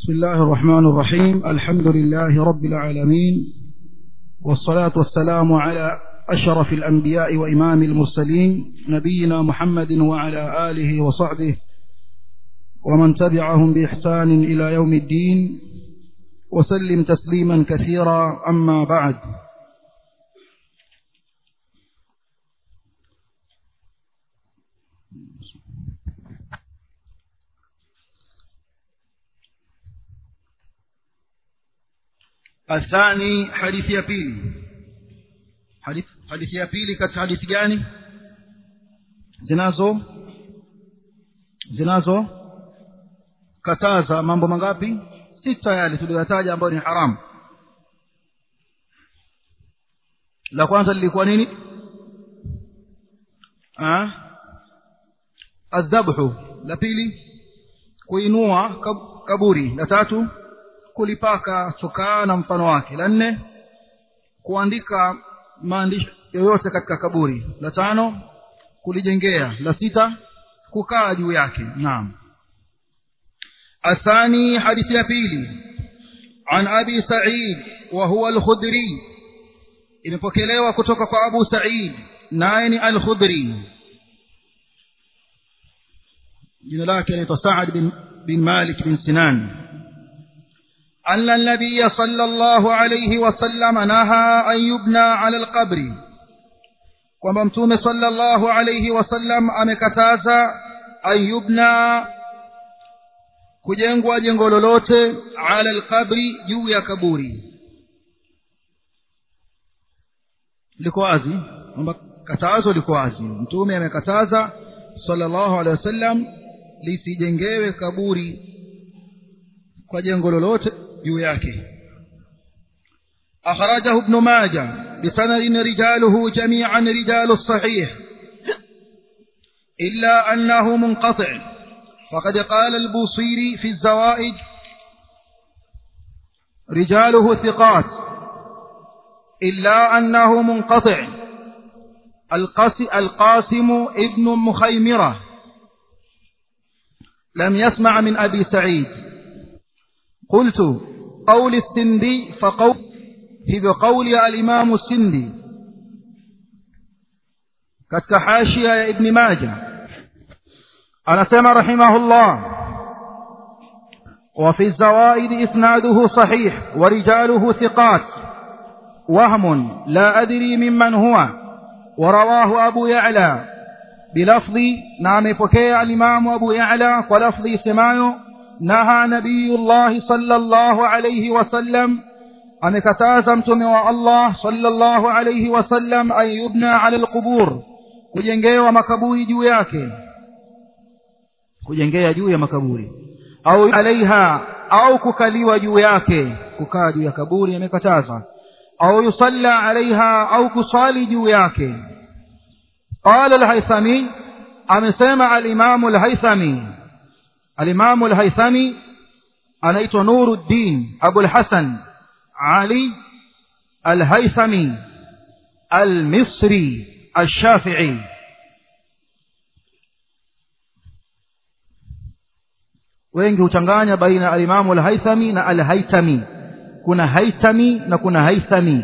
بسم الله الرحمن الرحيم الحمد لله رب العالمين والصلاة والسلام على أشرف الأنبياء وإمام المرسلين نبينا محمد وعلى آله وصحبه ومن تبعهم بإحسان إلى يوم الدين وسلم تسليما كثيرا أما بعد الثاني حديث ya pili hadithi hadithi ya pili katika hadithi gani zinazo zinazo kataza mambo mangapi sita yale tuliyotaja ambayo ni haramu la kwanza lilikuwa nini ah adhabhu la pili kuinua kab, kaburi la tatu kulipaka chokaa na mfano wake la nne kuandika maandishi yoyote katika kaburi la tano kulijengea la sita kukaa juu yake naam الثاني حديث يبيلي عن أبي سعيد وهو الخدري imepokelewa kutoka kwa Abu Sa'id naye ni Al-Khudri jina lake anaitwa Sa'ad bin, bin Malik bin Sinan أن النبي صلى الله عليه وسلم نهى أن يبنى على القبر kwamba mtume sallallahu alayhi wasallam amekataza ayubna kujengwa jengo lolote ala alqabri juu ya kaburi liko wazi kwamba katazo liko wazi mtume amekataza sallallahu alayhi wasallam lisijengewe kaburi kwa jengo lolote juu yake أخرجه ابن ماجه بسند رجاله جميعا رجال الصحيح إلا أنه منقطع فقد قال البوصيري في الزوائد رجاله ثقات إلا أنه منقطع القاسم ابن مخيمرة لم يسمع من أبي سعيد قلت قول السندي فقول hivyo kauli ya alimamu sindi katika hashia ya ibni maja anasema rahimahullah وفي الزوائد إسناده صحيح ورجاله ثقات وهم لا أدري ممن هو ورواه أبو يعلى بلفظ نعم فكي الإمام أبو يعلى ولفظ سمايو نهى نبي الله صلى الله عليه وسلم amekataza mtume wa Allah sallallahu alayhi wasallam an yubna ala alqubur kujengewa makaburi juu yake kujengea juu ya makaburi au alaiha au kukaliwa juu yake kukaa juu ya kaburi amekataza au yusalla alaiha au kusali juu yake qala alhaythami amesema alimamu alhaythami alimamu alhaythami anaitwa nuruddin abul hasan علي الهيثمي المصري الشافعي wengi huchanganya baina alimamu alhaithami na alhaitami kuna haitami na kuna haithami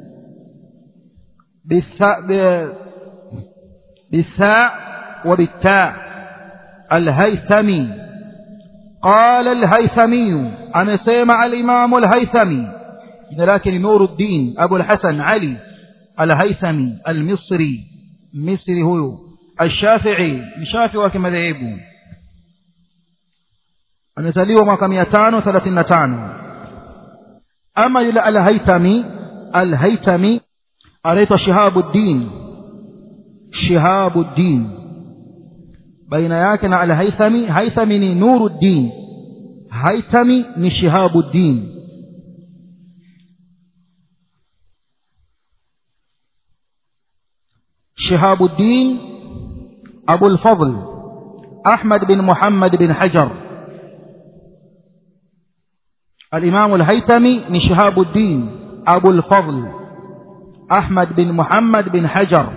bitha wa bitta alhaithami qala alhaithamiyu amesema alimamu alhaithami jina lake ni Nuruddin Abu al-Hasan Ali al-Haythami al-Misri Misri huyu al-Shafi'i ni Shafi'i wa kimadhehebu amezaliwa mwaka 535 ama yule al-Haythami al-Haythami anaitwa Shihabuddin Shihabuddin baina yake na al-Haythami Haythami ni Nuruddin Haythami ni Shihabuddin شهاب الدين أبو الفضل أحمد بن محمد بن حجر الإمام الهيتمي من شهاب الدين أبو الفضل أحمد بن محمد بن حجر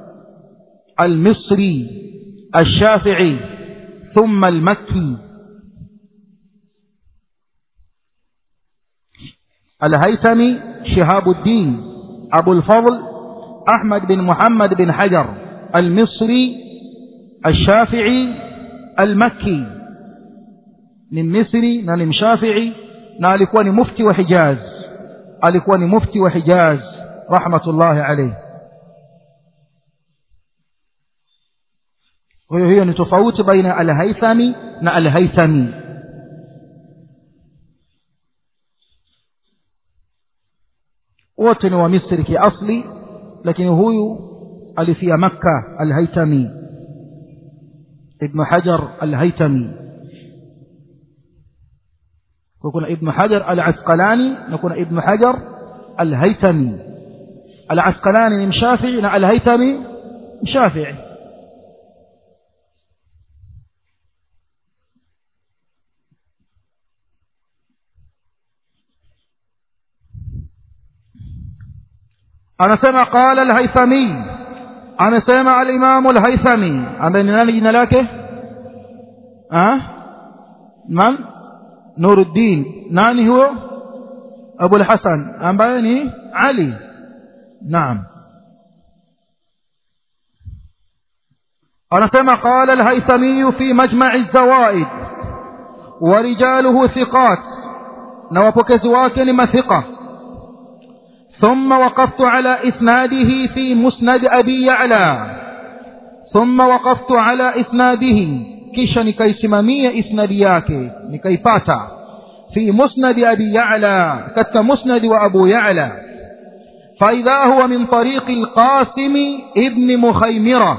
المصري الشافعي ثم المكي الهيثمي شهاب الدين أبو الفضل أحمد بن محمد بن حجر المصري الشافعي المكي ni misri na ni mshafii na alikuwa ni mufti wa hijaz alikuwa ni mufti wa hijaz rahmatullahi alayhi kwa hiyo hiyo ni tofauti baina ya alhaithami na alhaithami wote ni wa misri kiasli lakini huyu alifia makka alhaithami ibnu hajar alhaithami kuna ibnu hajar alasqalani na kuna ibnu hajar alhaithami alasqalani ni mshafii na alhaithami mshafii anasema qala alhaithami amesema alimamu alhaithami ambaye ni nani jina lake man nuruddin nani huyo abu alhasan ambaye ni ali naam anasema qala alhaithami fi majma'i alzawaid wa rijaluhu thiqat na wapokezi wake ni mathiqa ثم وقفت على إسناده في مسند أبي يعلى ثم وقفت على إسناده كيش نكي سمامية إسنادياك نكي باتا في مسند أبي يعلى كت مسند وأبو يعلى فإذا هو من طريق القاسم ابن مخيمرة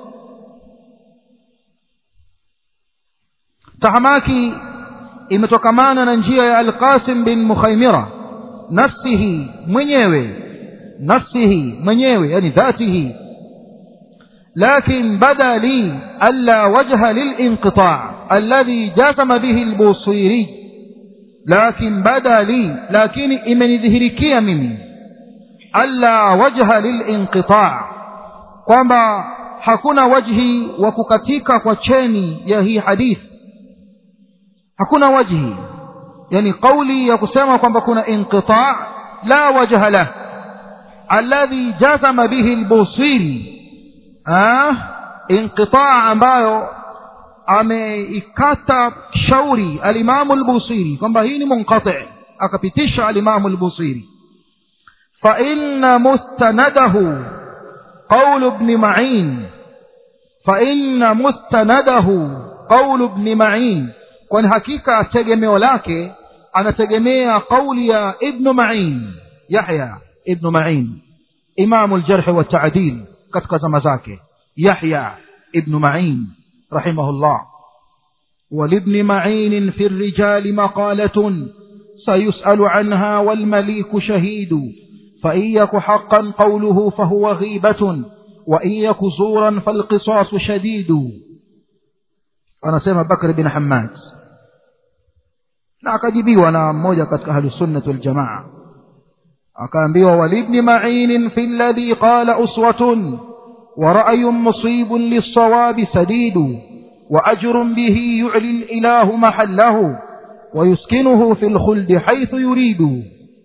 تحماكي imetokamana na njia ya alqasim bin mukhaimira nafsihi mwenyewe nafsihi mwenyewe yani dhatihi لكن بدا لي ألا وجه للانقطاع الذي جزم به البوصيري لكن بدا لي لكن إمن ذهركي مني ألا وجه للانقطاع kwamba hakuna wajhi wa kukatika kwa cheni ya hii hadithi hakuna wajhi yani kauli ya kusema kwamba kuna inqita la wajha lah alladhi jazama bihi albusiri inqita ambayo ameikata shauri alimamu albusiri kwamba hii ni munqati akapitisha alimamu albusiri fa inna mustanadahu قول ابن معين فإن مستنده قول ابن معين kwani hakika tegemeo lake anategemea kauli ya ibnu main yahya ibnu main imamu ljarhi waltaadil katika zama zake yahya ibnu main rahimahullah ولابن معين في الرجال مقالة سيسأل عنها والمليك شهيد فإن يك حقا قوله فهو غيبة وإن يك زورا فالقصاص شديد أنا سيما بكر بن حماد na akajibiwa na mmoja katika ahlusunnati waljamaa akaambiwa walibni mainin fi ladhi qala uswatun wa ra'yun musibun lissawabi sadidu wa ajrun bihi yu'li lilahu mahallahu wa yuskinuhu fi lkhuldi haithu yuridu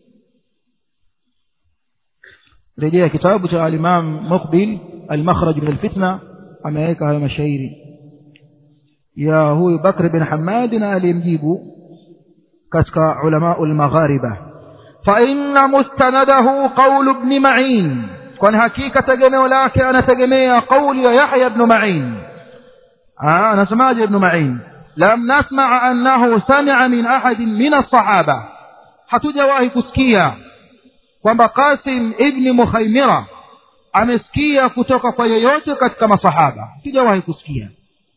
rejea kitabu cha alimam muqbil almakhraj min alfitna ameweka hayo mashairi ya huyu bakr bin hamadi na aliyemjibu katika ulamau lmaghariba faina mustanadahu qaulu bni main kwani hakika tegemeo lake anategemea qauli ya yahya bnu main anasemaje ibnu main lam nasmaa annahu samia min ahadin min alsahaba hatujawahi kusikia kwamba qasim ibni mukhaimira amesikia kutoka kwa yeyote katika masahaba hatujawahi kusikia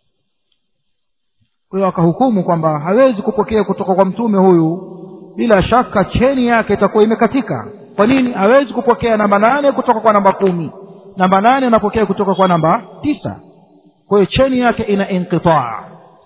kwa hiyo akahukumu kwamba hawezi kupokea kutoka kwa mtume huyu bila shaka cheni yake itakuwa imekatika kwa nini hawezi kupokea namba nane kutoka kwa namba kumi namba nane anapokea kutoka kwa namba tisa kwa hiyo cheni yake ina inqitaa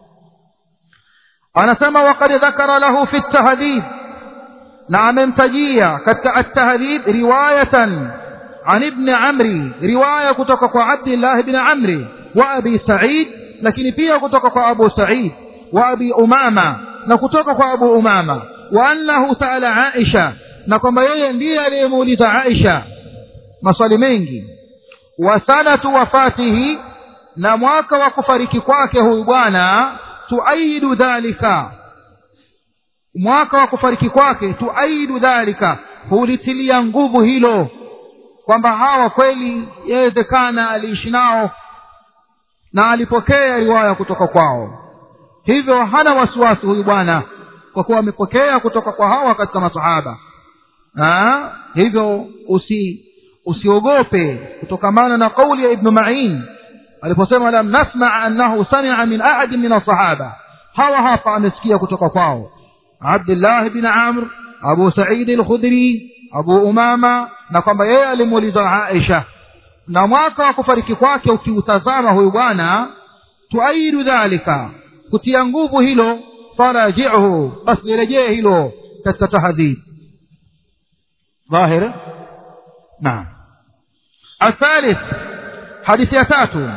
anasema wakad dhakara lahu fi ltahdhib na amemtajia katika altahdhib riwayatan an ibni amri riwaya kutoka kwa abdillahi bni amri wa abi said lakini pia kutoka kwa abu said wa abi umama na kutoka kwa abu umama wa annahu saala aisha na kwamba yeye ndiye aliyemuuliza aisha maswali mengi wa sanatu wafatihi na mwaka wa kufariki kwake huyu bwana tuaidu dhalika mwaka wa kufariki kwake tuaidu dhalika hulitilia nguvu hilo kwamba hawa kweli yawezekana aliishi nao na alipokea riwaya kutoka kwao hivyo hana wasiwasi huyu bwana kwa kuwa amepokea kutoka kwa hawa katika masahaba ha? hivyo usi usiogope kutokamana na kauli ya ibnu main aliposema lam nasmaa annahu samia min ahadin min alsahaba hawa hapa amesikia kutoka kwao abdullah bni amr abu saidi alkhudri abu umama na kwamba yeye alimuuliza aisha na mwaka wa kufariki kwake ukiutazama huyu bwana tuaidu dhalika kutia nguvu hilo farajihu basi lirejee hilo katika tahadhib ظاهر نعم الثالث حديث يتاتو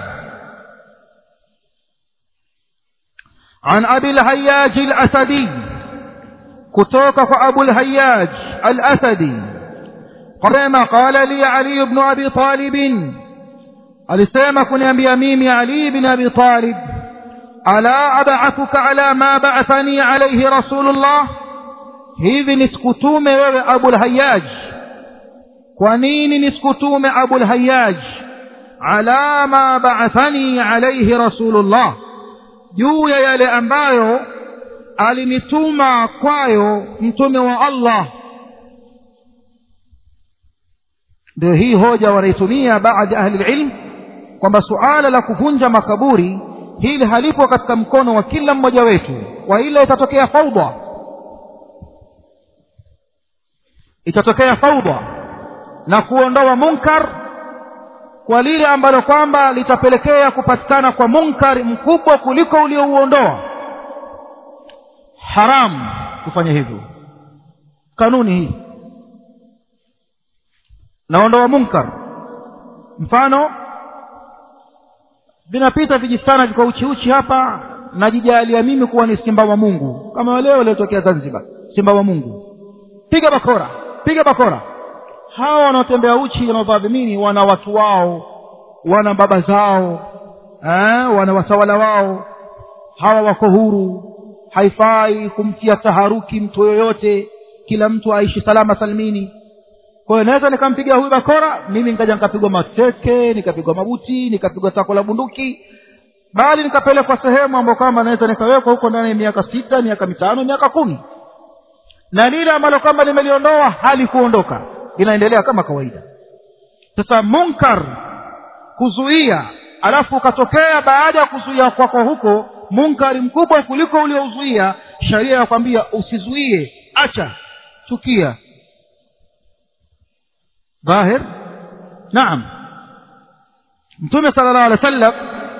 عن أبي الهياج الأسدي كتوك أبو الهياج الأسدي قال قال لي علي بن أبي طالب alisema kuniambia mimi ali bin abi talib ala ab'athuka ala ma ba'athani alayhi rasulullah hivi nisikutume wewe abul hayyaj kwa nini nisikutume abul hayyaj ala ma ba'athani alayhi rasulullah juu ya yale ambayo alinituma kwayo mtume wa Allah ndio hii hoja wanaitumia baadhi ya ahli ilm kwamba suala la kuvunja makaburi hili halipo katika mkono wa kila mmoja wetu wa ile itatokea faudha itatokea faudha na kuondoa munkar kwa lile ambalo kwamba litapelekea kupatikana kwa munkari mkubwa kuliko uliouondoa haramu kufanya hivyo kanuni hii naondoa munkar mfano vinapita vijistana vika uchiuchi hapa najijalia mimi kuwa ni simba wa mungu kama wale waliotokea zanzibar simba wa mungu piga bakora piga bakora hawa wanaotembea uchi wanaovaa vimini wana watu wao wana baba zao eh, wana watawala wao hawa wako huru haifai kumtia taharuki mtu yoyote kila mtu aishi salama salimini kwa hiyo naweza nikampiga huyu bakora mimi nikaja nikapigwa mateke nikapigwa mabuti nikapigwa tako la bunduki bali nikapelekwa sehemu ambayo kwamba naweza nikawekwa huko ndani ya miaka sita miaka mitano miaka kumi na lile ambalo kwamba limeliondoa halikuondoka inaendelea kama kawaida sasa munkar kuzuia alafu ukatokea baada ya kuzuia kwako huko munkari mkubwa kuliko uliouzuia sharia yakwambia usizuie acha chukia ظاهر نعم mtume sala llahu alehi wa sallam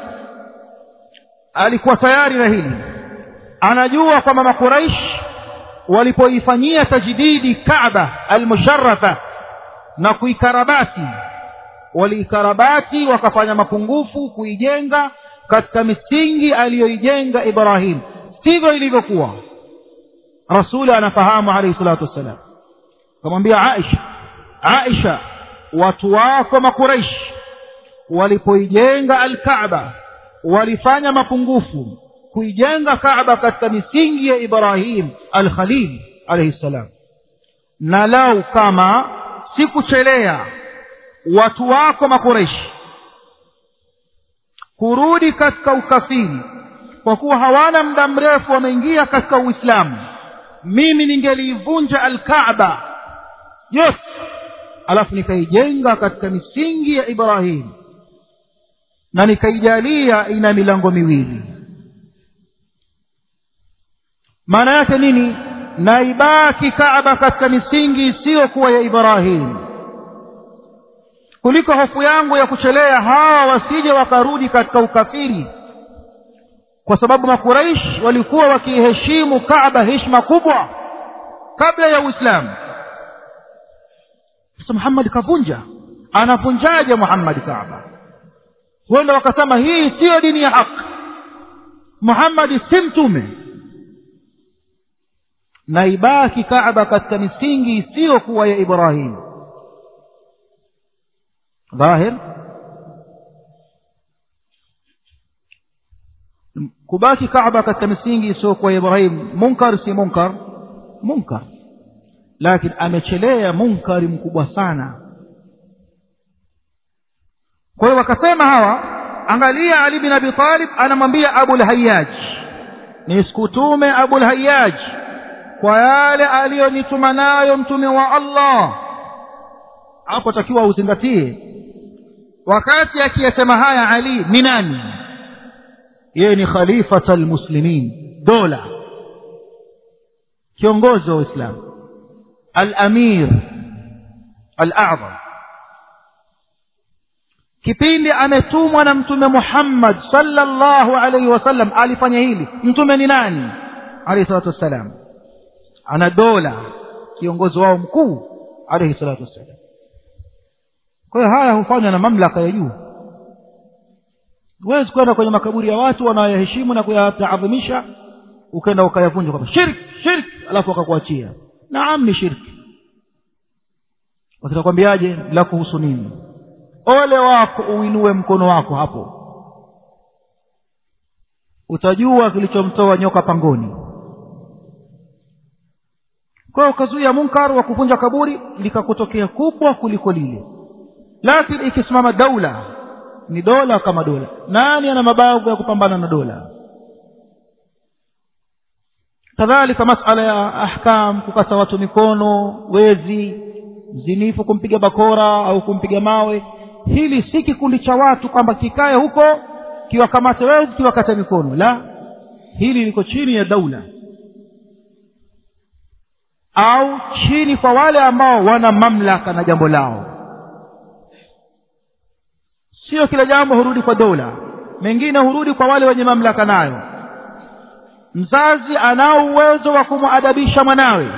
alikuwa tayari na hili anajua kwamba makuraish walipoifanyia tajdidi kaba almusharafa na kuikarabati waliikarabati wakafanya mapungufu kuijenga katika misingi aliyoijenga ibrahim sivyo ilivyokuwa rasuli anafahamu alaihi salatu wassalam akamwambia aisha aisha watu wako makuraishi walipoijenga alkaaba walifanya mapungufu kuijenga kaaba katika misingi ya ibrahim alkhalil alaihi ssalam na lau kama sikuchelea watu wako makureishi kurudi katika ukafiri kwa kuwa hawana muda mrefu wameingia katika uislamu mimi ningeliivunja alkaaba yote alafu nikaijenga katika misingi ya ibrahim na nikaijalia ina milango miwili maana yake nini naibaki kaaba katika misingi isiyokuwa ya ibrahim kuliko hofu yangu ya kuchelea hawa wasije wakarudi katika ukafiri kwa sababu makuraish walikuwa wakiiheshimu kaaba heshima kubwa kabla ya uislamu sasa muhammad kavunja anavunjaje muhammad kaaba huenda wakasema hii siyo dini ya haki muhammadi si mtume na ibaki kaaba katika misingi isiyokuwa ya ibrahim dhahir kubaki kaaba katika misingi isiyokuwa ya ibrahim munkar si munkar munkar lakini amechelea munkari mkubwa sana kwa hiyo wakasema hawa angalia ali bin abi talib anamwambia abulhayaj nisikutume abulhayaj kwa yale aliyonituma nayo mtume wa allah hapo takiwa uzingatie wakati akiyasema haya ali ni nani yeye ni khalifata almuslimin dola kiongozi wa uislamu alamir alazam kipindi ametumwa na mtume muhammad sallallahu alaihi wasallam alifanya hili mtume ni nani alaihi salatu wassalam ana dola kiongozi wao mkuu alaihi salatu wassalam kwa hiyo haya hufanywa na mamlaka ya juu huwezi kwenda kwenye makaburi ya watu wanaoyaheshimu na kuyataadhimisha ukaenda ukayavunja kwamba shirki shirki alafu wakakuachia naam ni shirki wakitakwambiaje la kuhusu nini ole wako uinue mkono wako hapo utajua kilichomtoa nyoka pangoni kwa hiyo ukazuia munkar wa kuvunja kaburi likakutokea kubwa kuliko lile lakini ikisimama daula ni dola kama dola nani ana mabavu ya kupambana na dola kadhalika masala ya ahkam kukata watu mikono wezi mzinifu kumpiga bakora au kumpiga mawe hili si kikundi cha watu kwamba kikae huko kiwakamate wezi kiwakate mikono la hili liko chini ya daula au chini kwa wale ambao wana mamlaka na jambo lao sio kila jambo hurudi kwa dola mengine hurudi kwa wale wenye mamlaka nayo mzazi anao uwezo wa kumwadabisha mwanawe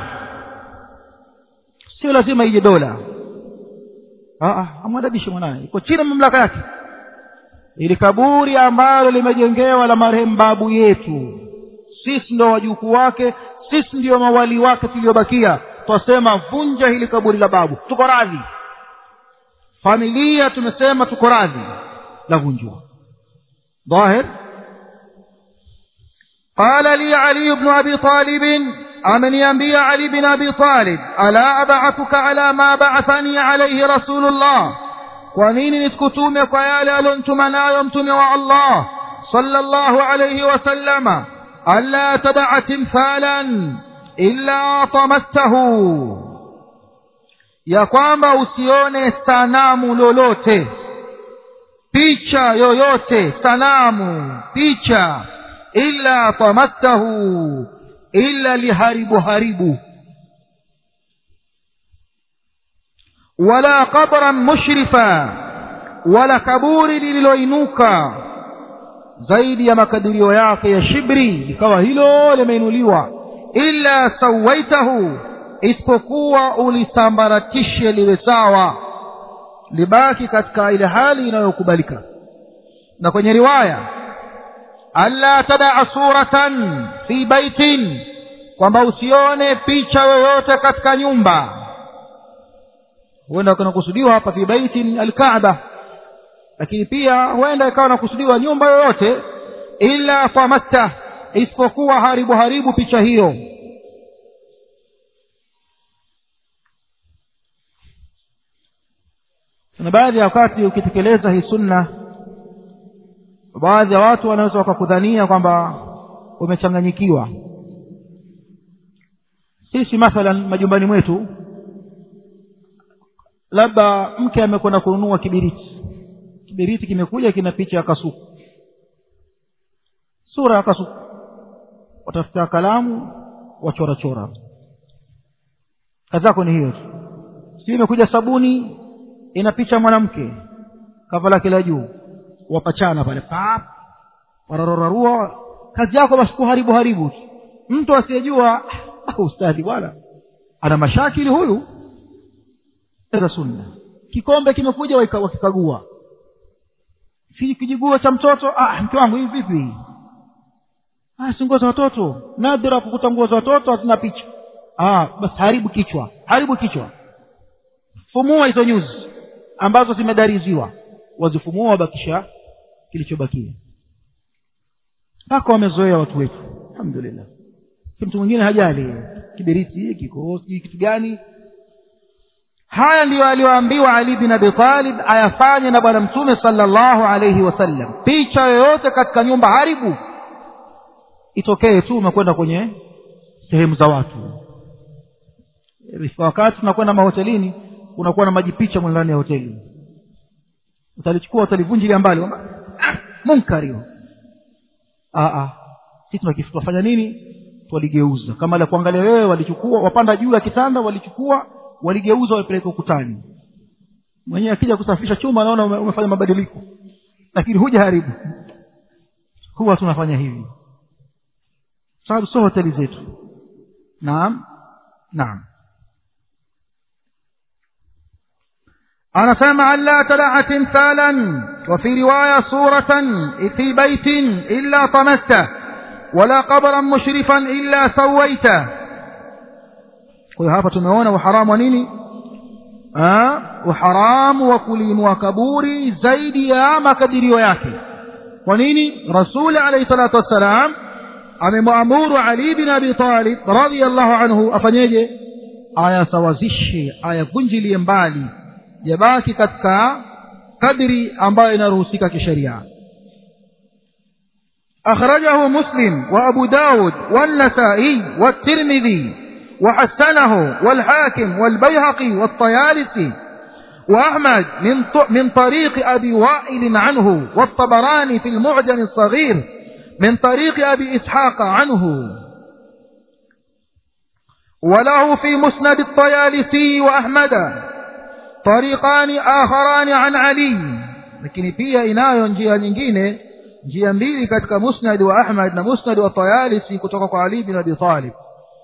sio lazima ije dola amwadabishe mwanawe iko chini ya mamlaka yake ili kaburi ambalo limejengewa la marehemu babu yetu sisi ndio wajukuu wake sisi ndio mawali wake tuliobakia twasema vunja hili kaburi la babu tuko radhi familia tumesema tuko radhi la vunjwa ظاهر قال لي علي بن أبي طالب أمن ينبي علي بن أبي طالب ألا أبعثك على ما بعثني عليه رسول الله ونين نسكتوم قيال ألنتم لا يمتم الله صلى الله عليه وسلم ألا تدع تمثالا إلا طمسته ya kwamba usione sanamu lolote picha yoyote sanamu picha illa tamastahu illa liharibu haribu wala qabran mushrifa wala kaburi lililoinuka zaidi ya makadirio yake ya shibri likawa hilo limeinuliwa illa sawaitahu isipokuwa ulisambaratishe liwe sawa libaki katika ile hali inayokubalika na kwenye riwaya alla tadaa suratan fi baitin kwamba usione picha yoyote katika nyumba huenda kunakusudiwa hapa fi baitin alkaaba lakini pia huenda ikawa nakusudiwa nyumba yoyote illa famatta isipokuwa haribu haribu picha hiyo na baadhi ya wakati ukitekeleza hii sunna baadhi ya watu wanaweza wakakudhania kwamba umechanganyikiwa sisi mathalan majumbani mwetu labda mke amekwenda kununua kibiriti kibiriti kimekuja kina picha ya kasuku sura ya kasuku watafuta kalamu wachorachora kazi yako ni hiyo tu sijui imekuja sabuni ina picha mwanamke kava lake la juu wapachana pale pap wararorarua kazi yako basi kuharibu haribu tu mtu asiyejua ustadhi bwana ana mashakili huyu za sunna kikombe kimekuja wakikagua si kijiguo cha mtoto ah mke wangu hivi vipi ah si nguo za watoto nadra kukuta nguo za watoto hazina picha ah, basi haribu kichwa haribu kichwa fumua hizo nyuzi ambazo zimedariziwa wazifumua wabakisha kilichobakia mpaka wamezoea watu wetu alhamdulillah mtu mwingine hajali kiberiti kikosi kitu gani haya ndiyo aliyoambiwa ali bin abi talib ayafanye na bwana mtume sallallahu alayhi wasallam picha yoyote katika nyumba haribu itokee tu umekwenda kwenye sehemu za watu wakati tunakwenda mahotelini kunakuwa na maji picha ndani ya hoteli utalichukua utalivunjilia mbali munkari huo sisi tunafanya nini waligeuza kama la kuangalia wewe walichukua wapanda juu ya kitanda walichukua waligeuza walipeleka ukutani mwenyewe akija kusafisha chuma anaona umefanya mabadiliko lakini huja haribu huwa tunafanya hivi sababu sio hoteli zetu naam naam anasema alla tadaa timthalan وفي رواية صورة في بيت إلا طمسته ولا قبرا مشرفا إلا سويته kwa hapa tumeona uharamu wa nini uharamu wa kulimwa kaburi zaidi ya makadirio yake kwa nini rasuli alayhi salatu wassalam amemwamuru ali bin abi talib radiyallahu anhu afanyeje ayasawazishe ayavunjilie mbali yabaki katika kadri ambayo inaruhusika kisheria أخرجه مسلم وأبو داود والنسائي والترمذي وحسنه والحاكم والبيهقي والطيالسي وأحمد من, من طريق أبي وائل عنه والطبراني في المعجم الصغير من طريق أبي إسحاق عنه وله في مسند الطيالسي وأحمد طريقان آخران عن علي لكن pia inayo njia nyingine njia mbili katika musnad wa Ahmad na musnad wa Tayalisi kutoka kwa Ali bin Abi Talib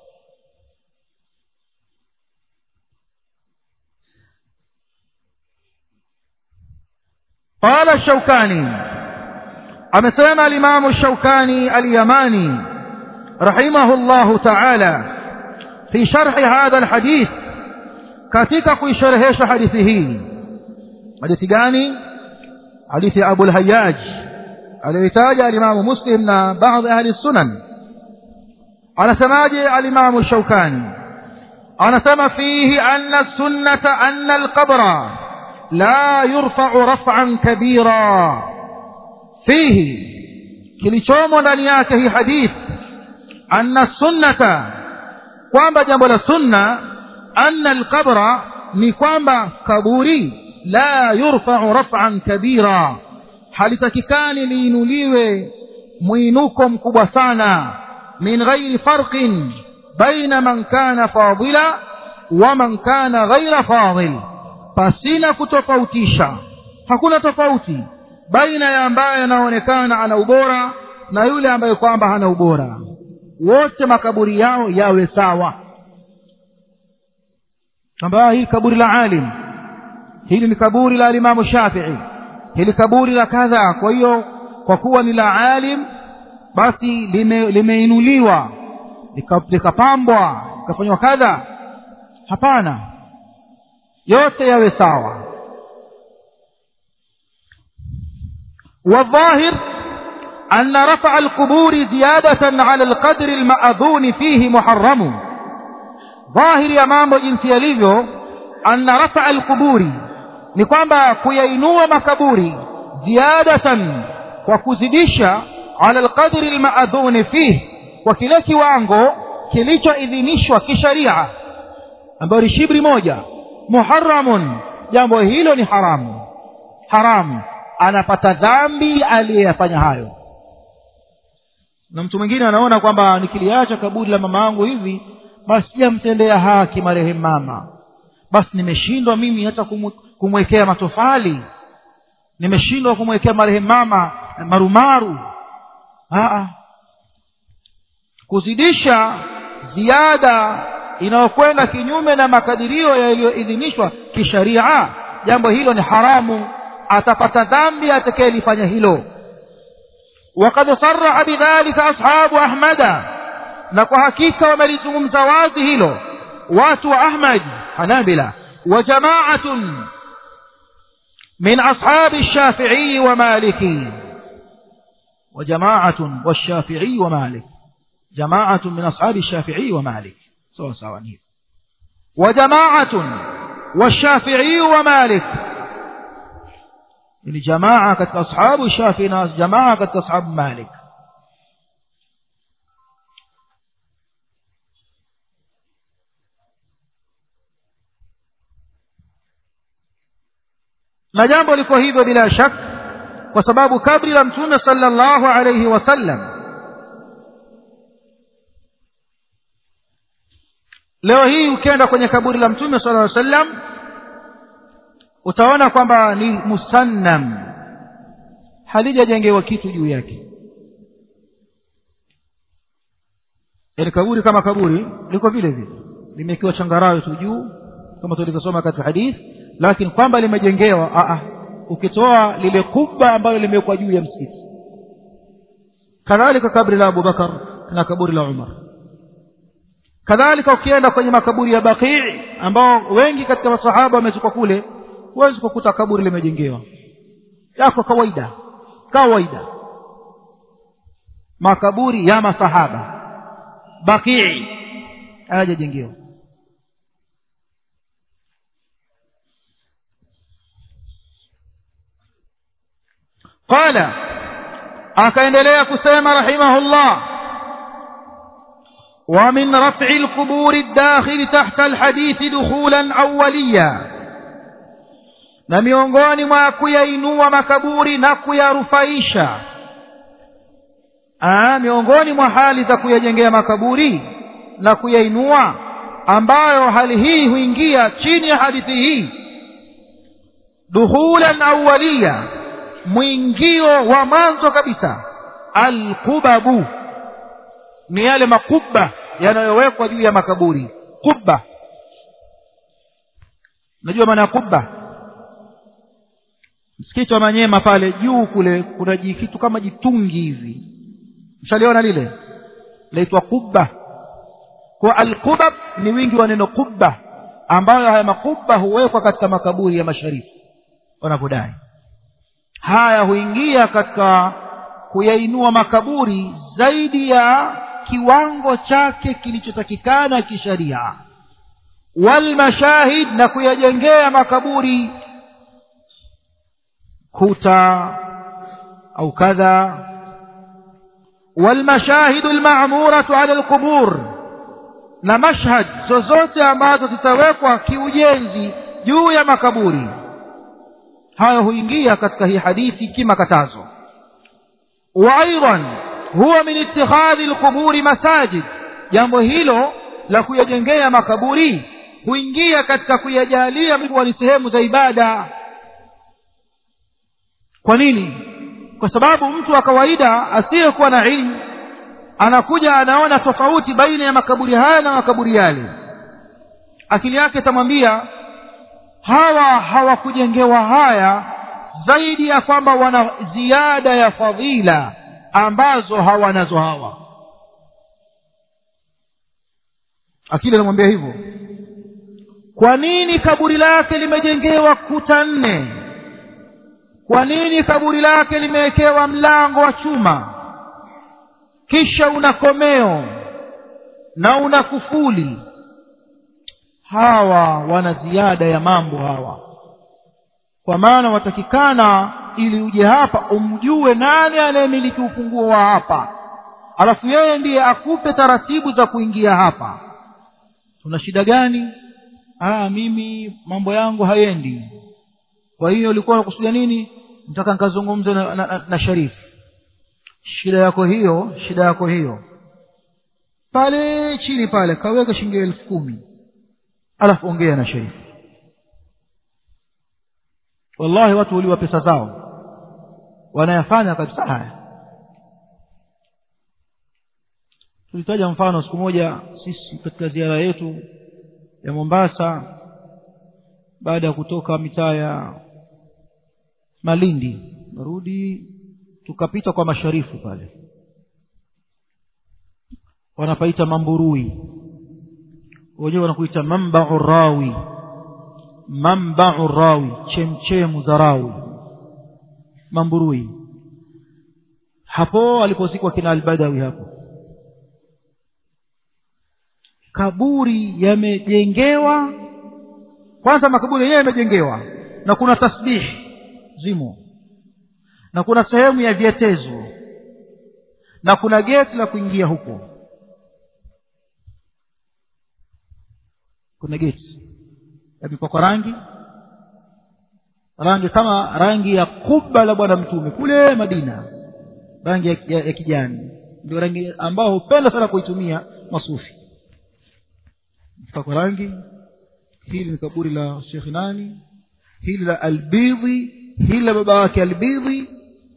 قال الشوكاني أمسلم الإمام الشوكاني اليماني رحمه الله تعالى في شرح هذا الحديث katika kuisherehesha hadithi hii hadithi gani hadithi ya Abu al-Hayyaj aliyoitaja alimamu Muslim na baadhi ahli sunan anasemaje alimamu Shaukani anasema fihi anna sunnata anna al-qabra la yurfa'u raf'an kabira fihi kilichomo ndani yake hii hadith anna sunnata kwamba jambo la sunna anna alqabra ni kwamba kaburi la yurfa'u raf'an kabira halitakikani liinuliwe mwinuko mkubwa sana min ghairi farqin baina man kana fadila wa man kana ghaira fadil pasina kutofautisha hakuna tofauti baina ya ambaye anaonekana ana ubora na yule ambaye kwamba hana ubora wote makaburi yao yawe sawa kwamba hili kaburi la alim hili ni kaburi la alimamu shafii hili kaburi la kadha kwa hiyo kwa kuwa ni la alim basi lime, limeinuliwa likapambwa likafanywa kadha hapana yote yawe sawa والظاهر أن رفع القبور زيادة على القدر المأذون فيه محرم ظاهر يا mambo jinsi yalivyo anna rafa alquburi ni kwamba kuyainua makaburi ziyadatan kwa kuzidisha ala alqadri almaadhuni fih kwa kile kiwango kilichoidhinishwa kisharia ambayo ni shibri moja muharramun jambo hilo ni haramu haramu anapata dhambi aliyeyafanya hayo na mtu mwingine anaona kwamba nikiliacha kaburi la mama yangu hivi basi sijamtendea haki marehemu mama basi nimeshindwa mimi hata kumwekea matofali nimeshindwa kumwekea marehemu mama marumaru Aa. kuzidisha ziada inayokwenda kinyume na makadirio yaliyoidhinishwa kisharia jambo hilo ni haramu atapata dhambi atakayelifanya hilo وقد صرح بذلك أصحاب أحمد na kwa hakika wamelizungumza wazi hilo watu wa ahmad hanabila wa jamaatun min ashabi shafiii wa maliki وجماعة والشافعي ومالك جماعة من أصحاب الشافعي ومالك سواء سواء وجماعة والشافعي ومالك يعني جماعة كت أصحاب الشافعي ناس جماعة كت أصحاب مالك na jambo liko hivyo bila shaka kwa sababu kabri la mtume sallallahu alayhi wasallam leo hii ukienda kwenye kaburi la mtume sallallahu alayhi wasallam utaona kwamba ni musannam halijajengewa kitu juu yake yaani kaburi kama kaburi liko vile vile limekiwa changarawe tu juu kama tulivyosoma katika hadithi lakini kwamba limejengewa a ukitoa lile kubwa ambalo limewekwa juu ya msikiti kadhalika kaburi la abubakar na kaburi la umar kadhalika ukienda kwenye makaburi ya baqii ambao wengi katika masahaba wamezikwa kule huwezi kukuta kaburi limejengewa yako kawaida kawaida makaburi ya masahaba baqii hayajajengewa قال akaendelea kusema rahimahullah ومن رفع القبور الداخل تحت الحديث دخولا أوليا na miongoni mwa kuyainua makaburi na kuyarufaisha miongoni mwa hali za kuyajengea makaburi na kuyainua ambayo hali hii huingia chini ya hadithi hii dukhulan awaliya mwingio wa mwanzo kabisa alqubabu ni yale makubba yanayowekwa juu ya makaburi kubba unajua maana ya kubba msikiti wa manyema pale juu kule kuna kitu kama jitungi hivi mshaliona lile laitwa kubba kwa alqubab ni wingi wa neno kubba ambayo haya makubba huwekwa katika makaburi ya masharifu wanavyodai haya huingia katika kuyainua makaburi zaidi ya kiwango chake kilichotakikana kisharia walmashahid na kuyajengea makaburi kuta au kadha walmashahidu lmamuratu ala lqubur na mashhad zozote ambazo zitawekwa kiujenzi juu ya makaburi hayo huingia katika hii hadithi kimakatazo wa aidan huwa min itikhadhi lquburi masajid jambo hilo la kuyajengea makaburi huingia katika kuyajalia kuwa ni sehemu za ibada kwa nini kwa sababu mtu wa kawaida asiyekuwa na ilmu anakuja anaona tofauti baina ya makaburi haya na makaburi yale akili yake itamwambia hawa hawakujengewa haya zaidi ya kwamba wana ziada ya fadhila ambazo hawanazo hawa akili anamwambia hivyo kwa nini kaburi lake limejengewa kuta nne kwa nini kaburi lake limewekewa mlango wa chuma kisha una komeo na una kufuli hawa wana ziada ya mambo hawa kwa maana watakikana ili uje hapa umjue nani anayemiliki ufunguo wa hapa alafu yeye ndiye akupe taratibu za kuingia hapa tuna shida gani ah mimi mambo yangu hayendi kwa hiyo ulikuwa unakusudia nini nataka nikazungumze na, na, na, na sharifu shida yako hiyo shida yako hiyo pale chini pale kaweka shilingi elfu kumi alafu ongea na sharifu wallahi watu huliwa pesa zao wanayafanya kabisa haya tulitaja mfano siku moja sisi katika ziara yetu ya mombasa baada ya kutoka mitaa ya malindi narudi tukapita kwa masharifu pale wanapaita mamburui wenyewe wanakuita mambau rawi mambau rawi chemchemu za rawi mamburui hapo alipozikwa kina albadawi hapo kaburi yamejengewa kwanza makaburi yenyewe yamejengewa na kuna tasbihi zimo na kuna sehemu ya vyetezo na kuna geti la kuingia huko kuna geti yamepakwa rangi rangi kama rangi ya kuba la bwana mtume kule madina rangi ya, ya, ya kijani ndio rangi ambao hupenda sana kuitumia masufi pakwa rangi hili ni kaburi la shekhi nani hili la albidhi hili la baba wake albidhi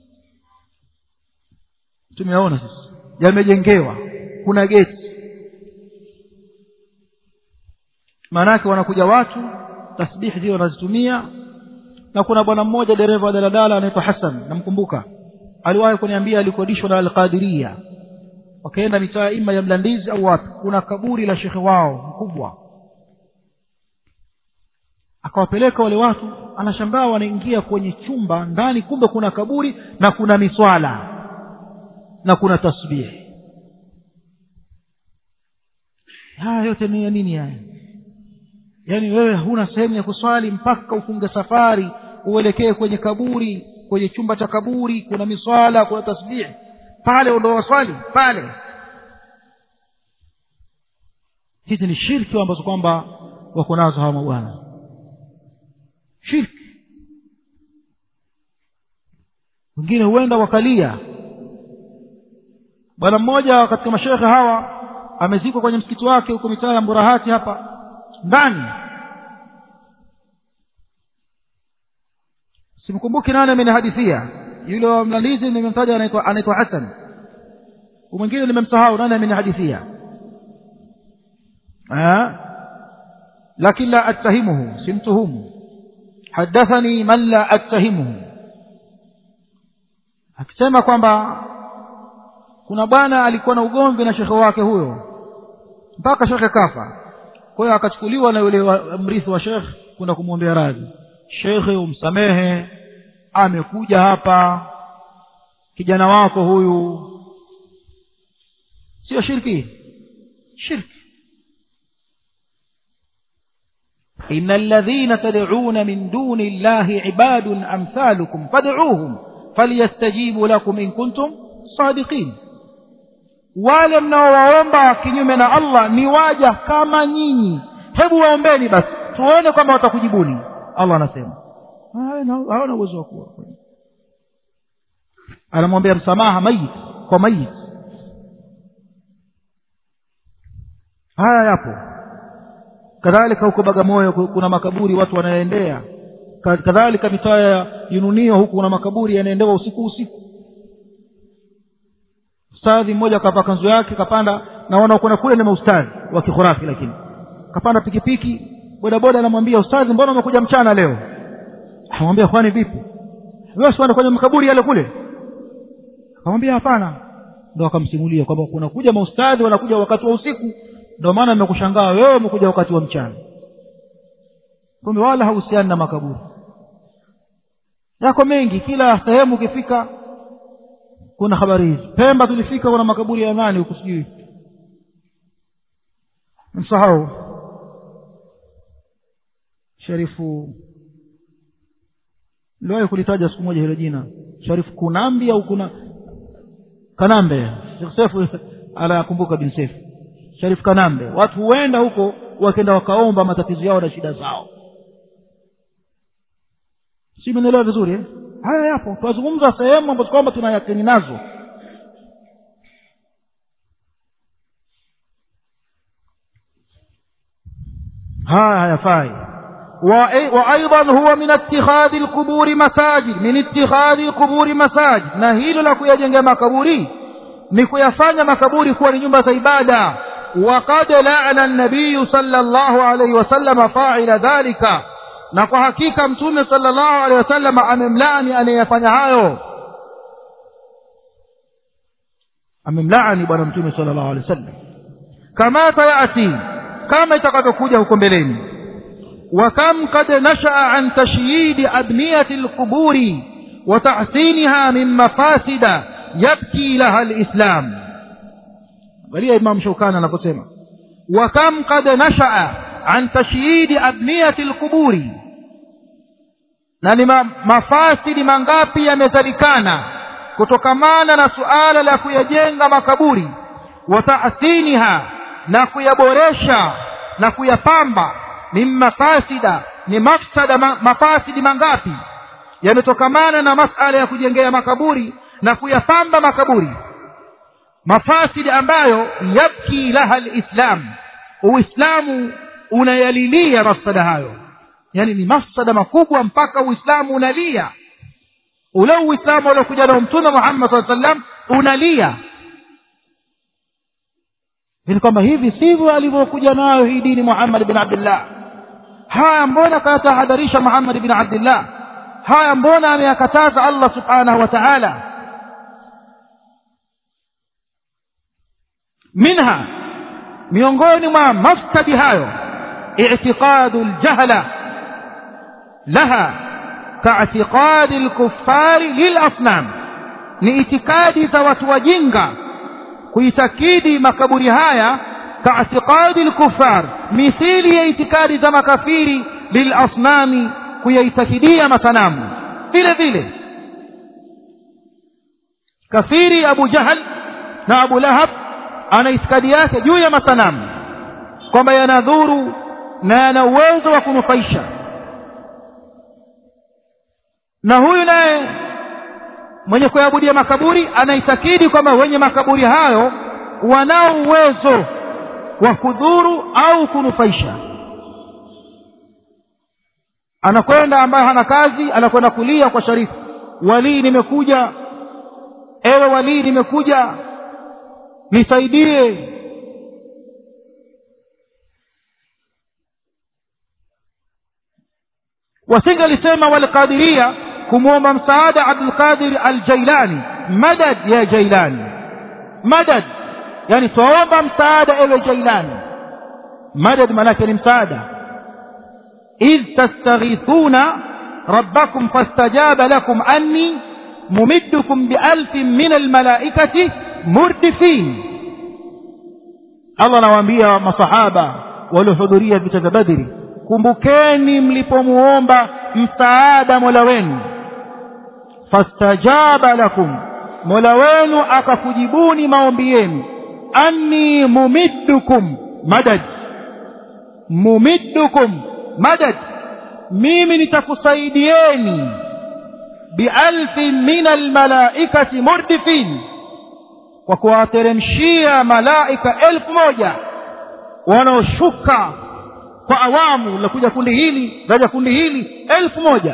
tumeona sasa yamejengewa kuna geti maanake wanakuja watu tasbihi zile wanazitumia na kuna bwana mmoja dereva wa daladala anaitwa hasan namkumbuka aliwahi kuniambia alikodishwa na alqadiria wakaenda mitaa ima ya mlandizi au wapi kuna kaburi la shekhe wao mkubwa akawapeleka wale watu anashangaa wanaingia kwenye chumba ndani kumbe kuna kaburi na kuna miswala na kuna tasbihi haya yote ni ya nini haya yaani wewe huna sehemu ya kuswali mpaka ufunge safari uelekee kwenye kaburi kwenye chumba cha kaburi kuna miswala kuna tasbihi pale ndo waswali pale hizi ni shirki ambazo kwamba wako nazo hawa mabwana shirki wengine huenda wakalia bwana mmoja katika mashekhe hawa amezikwa kwenye msikiti wake huko mitaa ya mburahati hapa ndani simkumbuki nani amenihadithia yule wa mlandizi nimemtaja anaitwa anaitwa hasan mwingine nimemsahau nani amenihadithia lakini la attahimuhu simtuhumu hadathani man la attahimuhu akisema kwamba kuna bwana alikuwa na ugomvi na shekhe wake huyo mpaka shekhe kafa kwa hiyo akachukuliwa na yule mrithi wa shekhe kwenda kumwombea radhi shekhe umsamehe amekuja hapa kijana wako huyu sio shirki shirki إن الذين تدعون من دون الله عباد أمثالكم فادعوهم فليستجيبوا لكم إن كنتم صادقين wale mnaowaomba kinyume na allah ni waja kama nyinyi hebu waombeni basi tuone kwamba watakujibuni allah anasema hawana uwezo wa kuwa anamwambia msamaha mayit kwa mayit haya yapo kadhalika huko bagamoyo kuna makaburi watu wanaendea kadhalika mitaa ya yununio huku kuna makaburi yanaendewa usiku usiku ustadhi mmoja akavaa kanzu yake kapanda naona kwenda kule ni maustadhi wa kikhurafi lakini kapanda pikipiki bodaboda anamwambia ustadhi mbona umekuja mchana leo amwambia kwani vipi wewe sikwenda kwenye makaburi yale kule akamwambia hapana ndo akamsimulia kwamba kuna kuja maustadhi wanakuja wakati wa usiku ndio maana nimekushangaa wewe umekuja wakati wa mchana kumbe wala hauhusiani na makaburi yako mengi kila sehemu ukifika kuna habari hizi pemba tulifika kuna makaburi ya nani huku sijui msahau sharifu niliwahi kulitaja siku moja hilo jina sharifu kunambi au kuna kanambe sefu anakumbuka bin sefu sharifu kanambe watu huenda huko wakenda wakaomba matatizo yao na shida zao si menelewa vizuri eh? haya yapo tunazungumza sehemu ambazo kwamba tuna yakini nazo haya hayafai وايضا هو من اتخاذ القبور مساجد من اتخاذ القبور مساجد na hilo la kuyajenga makaburi ni kuyafanya makaburi kuwa ni nyumba za ibada وقد لعن النبي صلى الله عليه وسلم فاعل ذلك na kwa hakika mtume sallallahu alaihi wasallam amemlaani anayefanya hayo amemlaani bwana mtume sallallahu alaihi wasallam kama sayati kama itakavyokuja huko mbeleni وكم قد نشأ عن تشييد أبنية القبور وتحسينها من مفاسد يبكي لها الإسلام وليه إمام شوكان anaposema وكم قد نشأ عن تشييد أبنية القبور na ni mafasidi mangapi yamezalikana kutokamana na suala la kuyajenga makaburi wa tahsiniha na kuyaboresha na kuyapamba min mafasida ni mafsada ma, mafasidi mangapi yametokamana na masala ya kujengea makaburi na kuyapamba makaburi mafasidi ambayo yabki laha lislam uislamu unayalilia mafsada hayo yani ni mafsada makubwa mpaka uislamu unalia ule uislamu uliokuja nao mtume muhammad saa sallam unalia ni kwamba hivi sivyo alivyokuja nayo hii dini muhammad bin abdillah haya mbona kayatahadharisha muhammad bin abdillah haya mbona ameyakataza allah subhanahu wa taala minha miongoni mwa mafsadi hayo i'tiqadu ljahla laha kaatiqadi lkuffari lilasnam ni itikadi za watu wajinga kuitakidi makaburi haya kaatiqadi lkuffar mithili ya itikadi za makafiri lilasnami kuyaitakidia masanamu vile vile kafiri abu jahal na abu lahab ana itikadi yake juu ya masanamu kwamba yanadhuru na yana uwezo wa kunufaisha na huyu naye mwenye kuabudia makaburi anaitakidi kwamba wenye makaburi hayo wanao uwezo wa kudhuru au kunufaisha anakwenda ambaye hana kazi anakwenda kulia kwa sharifu walii nimekuja ewe walii nimekuja nisaidie wasingalisema walqadiria kumwomba msaada abdulqadir aljailani madad ya jailani madad yani twaomba msaada ewe jailani madad maanake ni msaada idh tastaghithuna rabbakum fastajaba lakum anni mumiddukum bialfin min almalaikati murdifin allah anawaambia masahaba waliohudhuria vita vya badri kumbukeni mlipomuomba msaada mola wenu fastajaba lakum mola wenu akakujibuni maombi yenu anni mumiddukum madad mumiddukum madad mimi nitakusaidieni bialfin min almalaikati murdifin kwa kuwateremshia malaika elfu moja wanaoshuka kwa awamu lakuja kundi hili laja kundi hili elfu moja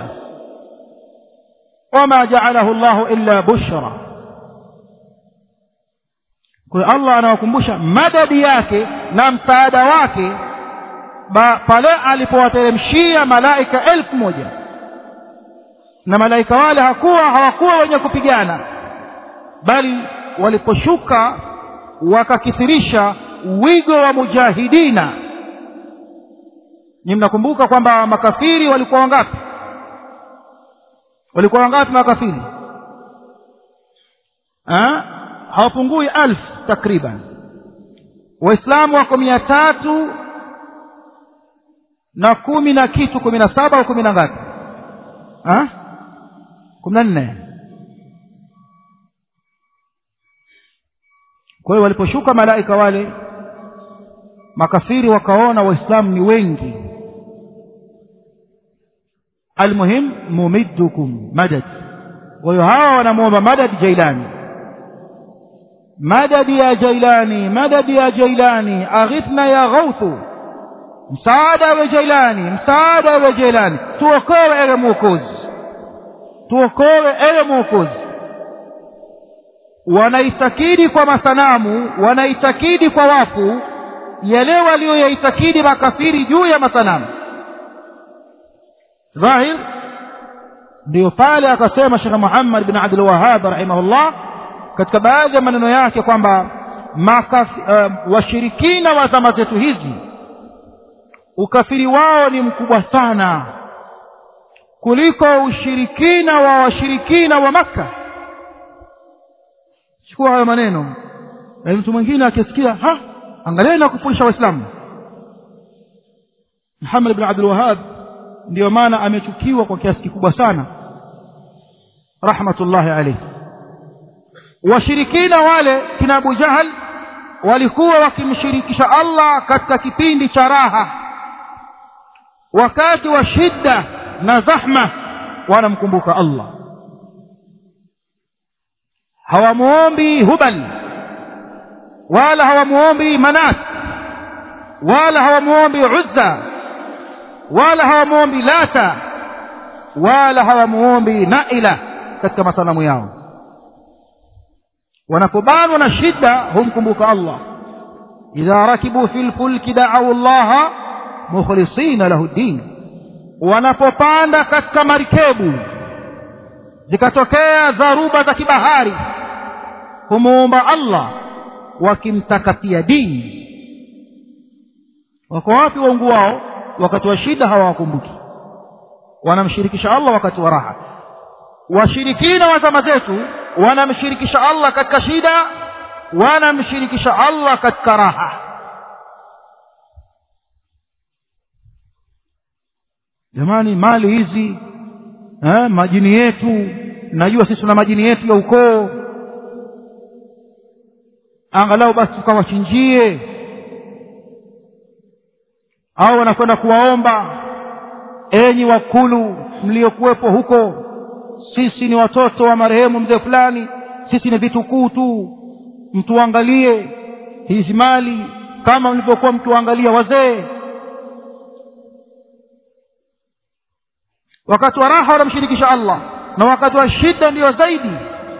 wama jaalahu llahu illa bushra kwa hiyo allah anawakumbusha madadi yake na msaada wake pale alipowateremshia malaika elfu moja na malaika wale hakuwa hawakuwa wenye kupigana bali waliposhuka wakakithirisha wigo wa mujahidina ni mnakumbuka kwamba makafiri walikuwa wangapi walikuwa wangapi makafiri hawapungui alf takriban waislamu wako mia tatu na kumi na kitu kumi na saba au kumi na ngapi kumi na nne kwa hiyo waliposhuka malaika wale makafiri wakaona waislamu ni wengi almuhim mumiddukum madad kwa hiyo hawa wanamwomba madad jailani madad ya jailani madad ya jailani aghithna ya ghauthu msaada we jailani msaada we jailani tuokoe ewe mwokozi tuokoe ewe mwokozi wanaitakidi kwa masanamu wanaitakidi kwa wafu yale walioyaitakidi makafiri juu ya masanamu dhahir ndiyo pale akasema shekhe muhammad bin abdul wahab rahimahullah katika baadhi ya maneno yake kwamba uh, washirikina wa zama zetu hizi ukafiri wao ni mkubwa sana kuliko ushirikina wa washirikina wa makka chukua hayo maneno na mtu mwingine akisikia ha angalieni na kufurisha waislamu muhammad bin abdul wahab ndiyo maana amechukiwa kwa kiasi kikubwa sana rahmatullahi alayhi washirikina wale kina abu jahal walikuwa wakimshirikisha allah katika kipindi cha raha wakati wa shidda na zahma wanamkumbuka allah hawamuombi hubal wala hawamuombi manat wala hawamuombi uzza wala hawamuombi lata wala hawamuombi naila katika masanamu yao wanapobanwa na shida humkumbuka allah idha rakibu fi lfulki daau llaha mukhlisina lahu ddin wanapopanda katika marikebu zikatokea dharuba za kibahari humuomba allah wakimtakatia dini wako wapi waungu wao wakati wa shida hawawakumbuki wanamshirikisha allah wakati wa raha washirikina wa zama zetu wanamshirikisha allah katika shida wanamshirikisha allah katika raha jamani mali hizi eh, majini yetu najua sisi tuna majini yetu ya ukoo angalau basi tukawachinjie au wanakwenda kuwaomba enyi wakulu mliokuwepo huko sisi ni watoto wa marehemu mzee fulani sisi ni vitukuu tu mtuangalie hizi mali kama mlivyokuwa mtuangalia wazee wakati wa raha wanamshirikisha allah na wakati wa shida ndiyo zaidi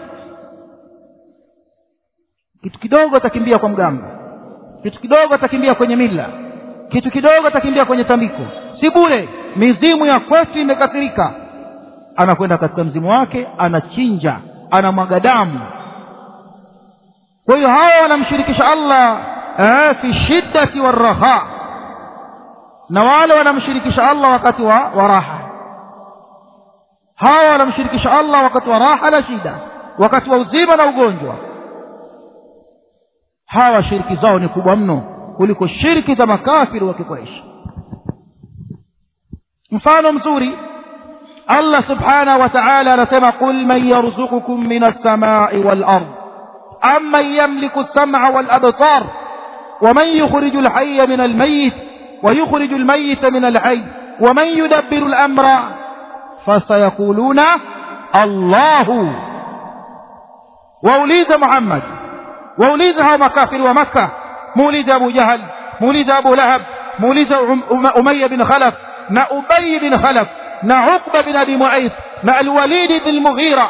kitu kidogo atakimbia kwa mganga kitu kidogo atakimbia kwenye mila kitu kidogo atakimbia kwenye tambiko si bure mizimu ya kwetu imekasirika anakwenda katika mzimu wake anachinja anamwaga damu kwa hiyo hawa wanamshirikisha allah eh, fi shiddati waraha na wale wanamshirikisha allah wakati wa, wa raha hawa wanamshirikisha allah wakati wa raha na shida wakati wa uzima na ugonjwa hawa shiriki zao ni kubwa mno kuliko shiriki za makafiri wa kikureishi mfano mzuri allah subhanahu wa taala anasema qul man yarzuqukum min alsamai walard amman yamliku lsama walabsar ومن يخرج الحي من الميت ويخرج الميت من الحي ومن يدبر الأمر فسيقولون الله وأوليد محمد وأوليد هؤلاء مكافر ومكة مولد أبو جهل مولد أبو لهب مولد أمية بن خلف نا أبي بن خلف نا عقبة بن أبي معيط نا الوليد بن المغيرة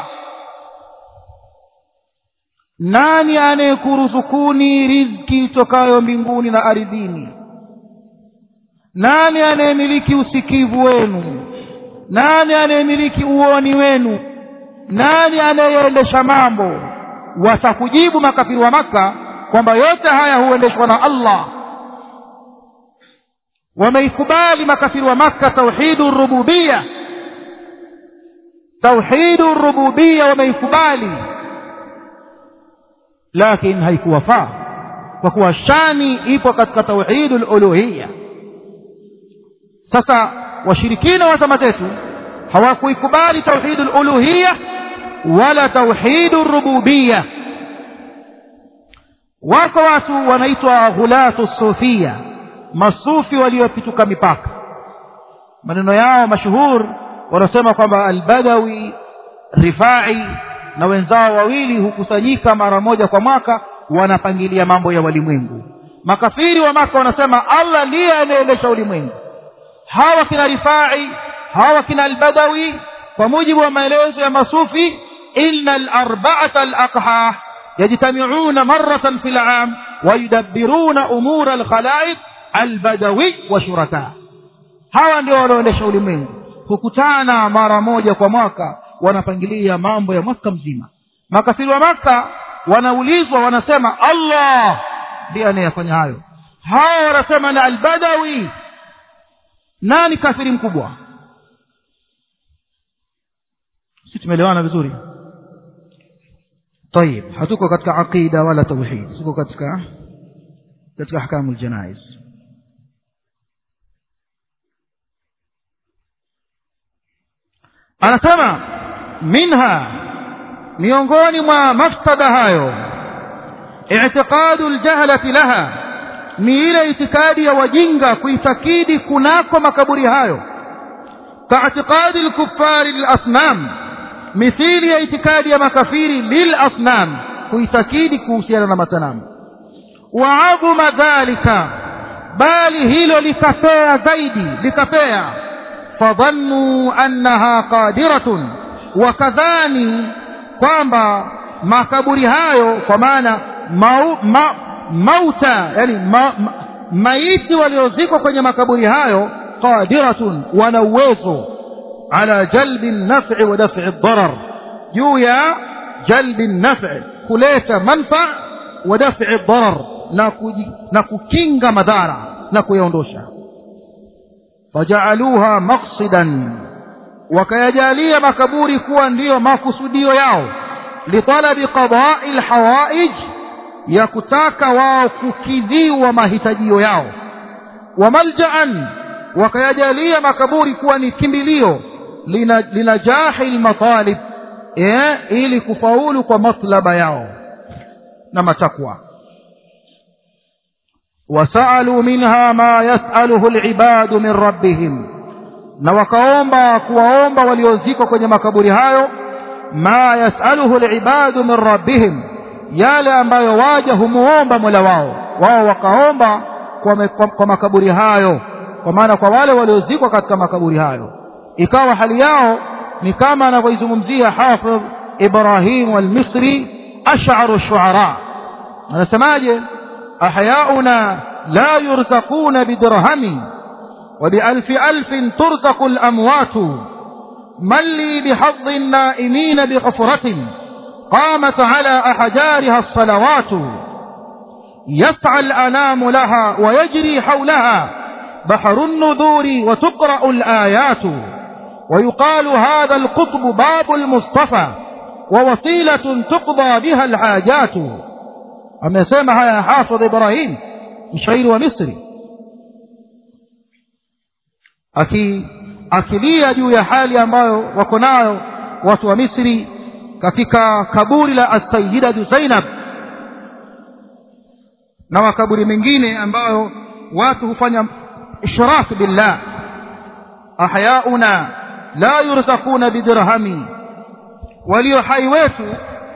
nani anayekuruzukuni riziki itokayo mbinguni na ardhini nani anayemiliki usikivu wenu nani anayemiliki uoni wenu nani anayeendesha mambo watakujibu makafiri wa maka kwamba yote haya huendeshwa na allah wameikubali makafiri wa maka tauhidu rububiya tauhidu rububiya wameikubali lakini haikuwafaa kwa kuwa shani ipo katika tauhidu luluhiya sasa washirikina wa zama zetu hawakuikubali tauhidu luluhiya wala tauhidu rububiya wako watu wanaitwa ghulatu sufia masufi waliopituka mipaka maneno yao mashuhur wanasema kwamba albadawi rifai na wenzao wawili hukusanyika mara moja kwa mwaka wanapangilia mambo ya walimwengu makafiri wa maka wanasema allah ndiye anaendesha ulimwengu hawa kina rifai hawa kina albadawi kwa mujibu wa maelezo ya masufi ina alarbaata alaqha yajtamiuna maratan fi lam wayudabbiruna umura alkhalaiq albadawi wa shuraka hawa ndio wanaoendesha ulimwengu hukutana mara moja kwa mwaka wanapangilia mambo ya mwaka mzima makafiri wa maka wanaulizwa wanasema allah ndiye anayefanya hayo hawa wanasema na albadawi nani kafiri mkubwa si tumeelewana vizuri طيب hatuko katika aqida wala tauhid tuko katika katika ahkamu aljanaiz anasema minha miongoni mwa mafsada hayo i'tiqadu aljahlati laha ni ile itikadi ya wajinga kuitakidi kunako makaburi hayo kaitikadi lkuffari lilasnam mithili ya itikadi ya makafiri lilasnam kuitakidi kuhusiana na masanamu waadhuma dhalika bali hilo likapea zaidi likapea fadhannuu annaha qadiratun wakadhani kwamba makaburi hayo kwa maana mau, ma, mauta yani ma, ma, maiti waliozikwa kwenye makaburi hayo qadiratun wana uwezo ala jalbi nafi wa dafi darar juu ya jalbi nafi kuleta manfa wa dafi darar na, kuji, na kukinga madhara na kuyaondosha fajaaluha maqsidan wakayajalia makaburi kuwa ndiyo makusudio yao litalabi qadai lhawaij ya kutaka wao kukidhiwa mahitajio yao wa maljaan wakayajalia makaburi kuwa ni kimbilio linajahi lmatalib eh, ili kufaulu kwa matlaba yao na matakwa wasaaluu minha ma yasaluhu libadu min rabbihim na wakaomba kuwaomba waliozikwa kwenye makaburi hayo ma yasaluhu libadu min rabbihim yale ambayo waja humuomba mola wao wao wakaomba kwa, me, kwa, kwa makaburi hayo kwa maana kwa wale waliozikwa katika makaburi hayo ikawa hali yao ni kama anavyoizungumzia hafidh ibrahim almisri ash'aru shuara anasemaje ahyauna la yurzaquna bidirhami وبألف ألف ترزق الأموات من لي بحظ النائمين بغفرة قامت على أحجارها الصلوات يسعى الأنام لها ويجري حولها بحر النذور وتقرأ الآيات ويقال هذا القطب باب المصطفى ووسيلة تقضى بها الحاجات أما يسمى يا حافظ إبراهيم مشعير ومصري aki akilia juu ya hali ambayo wako nayo watu wa misri katika kaburi la assayidatu zainab na makaburi mengine ambayo watu hufanya ishraku billah ahyauna la yurzaquna bidirhami walio hai wetu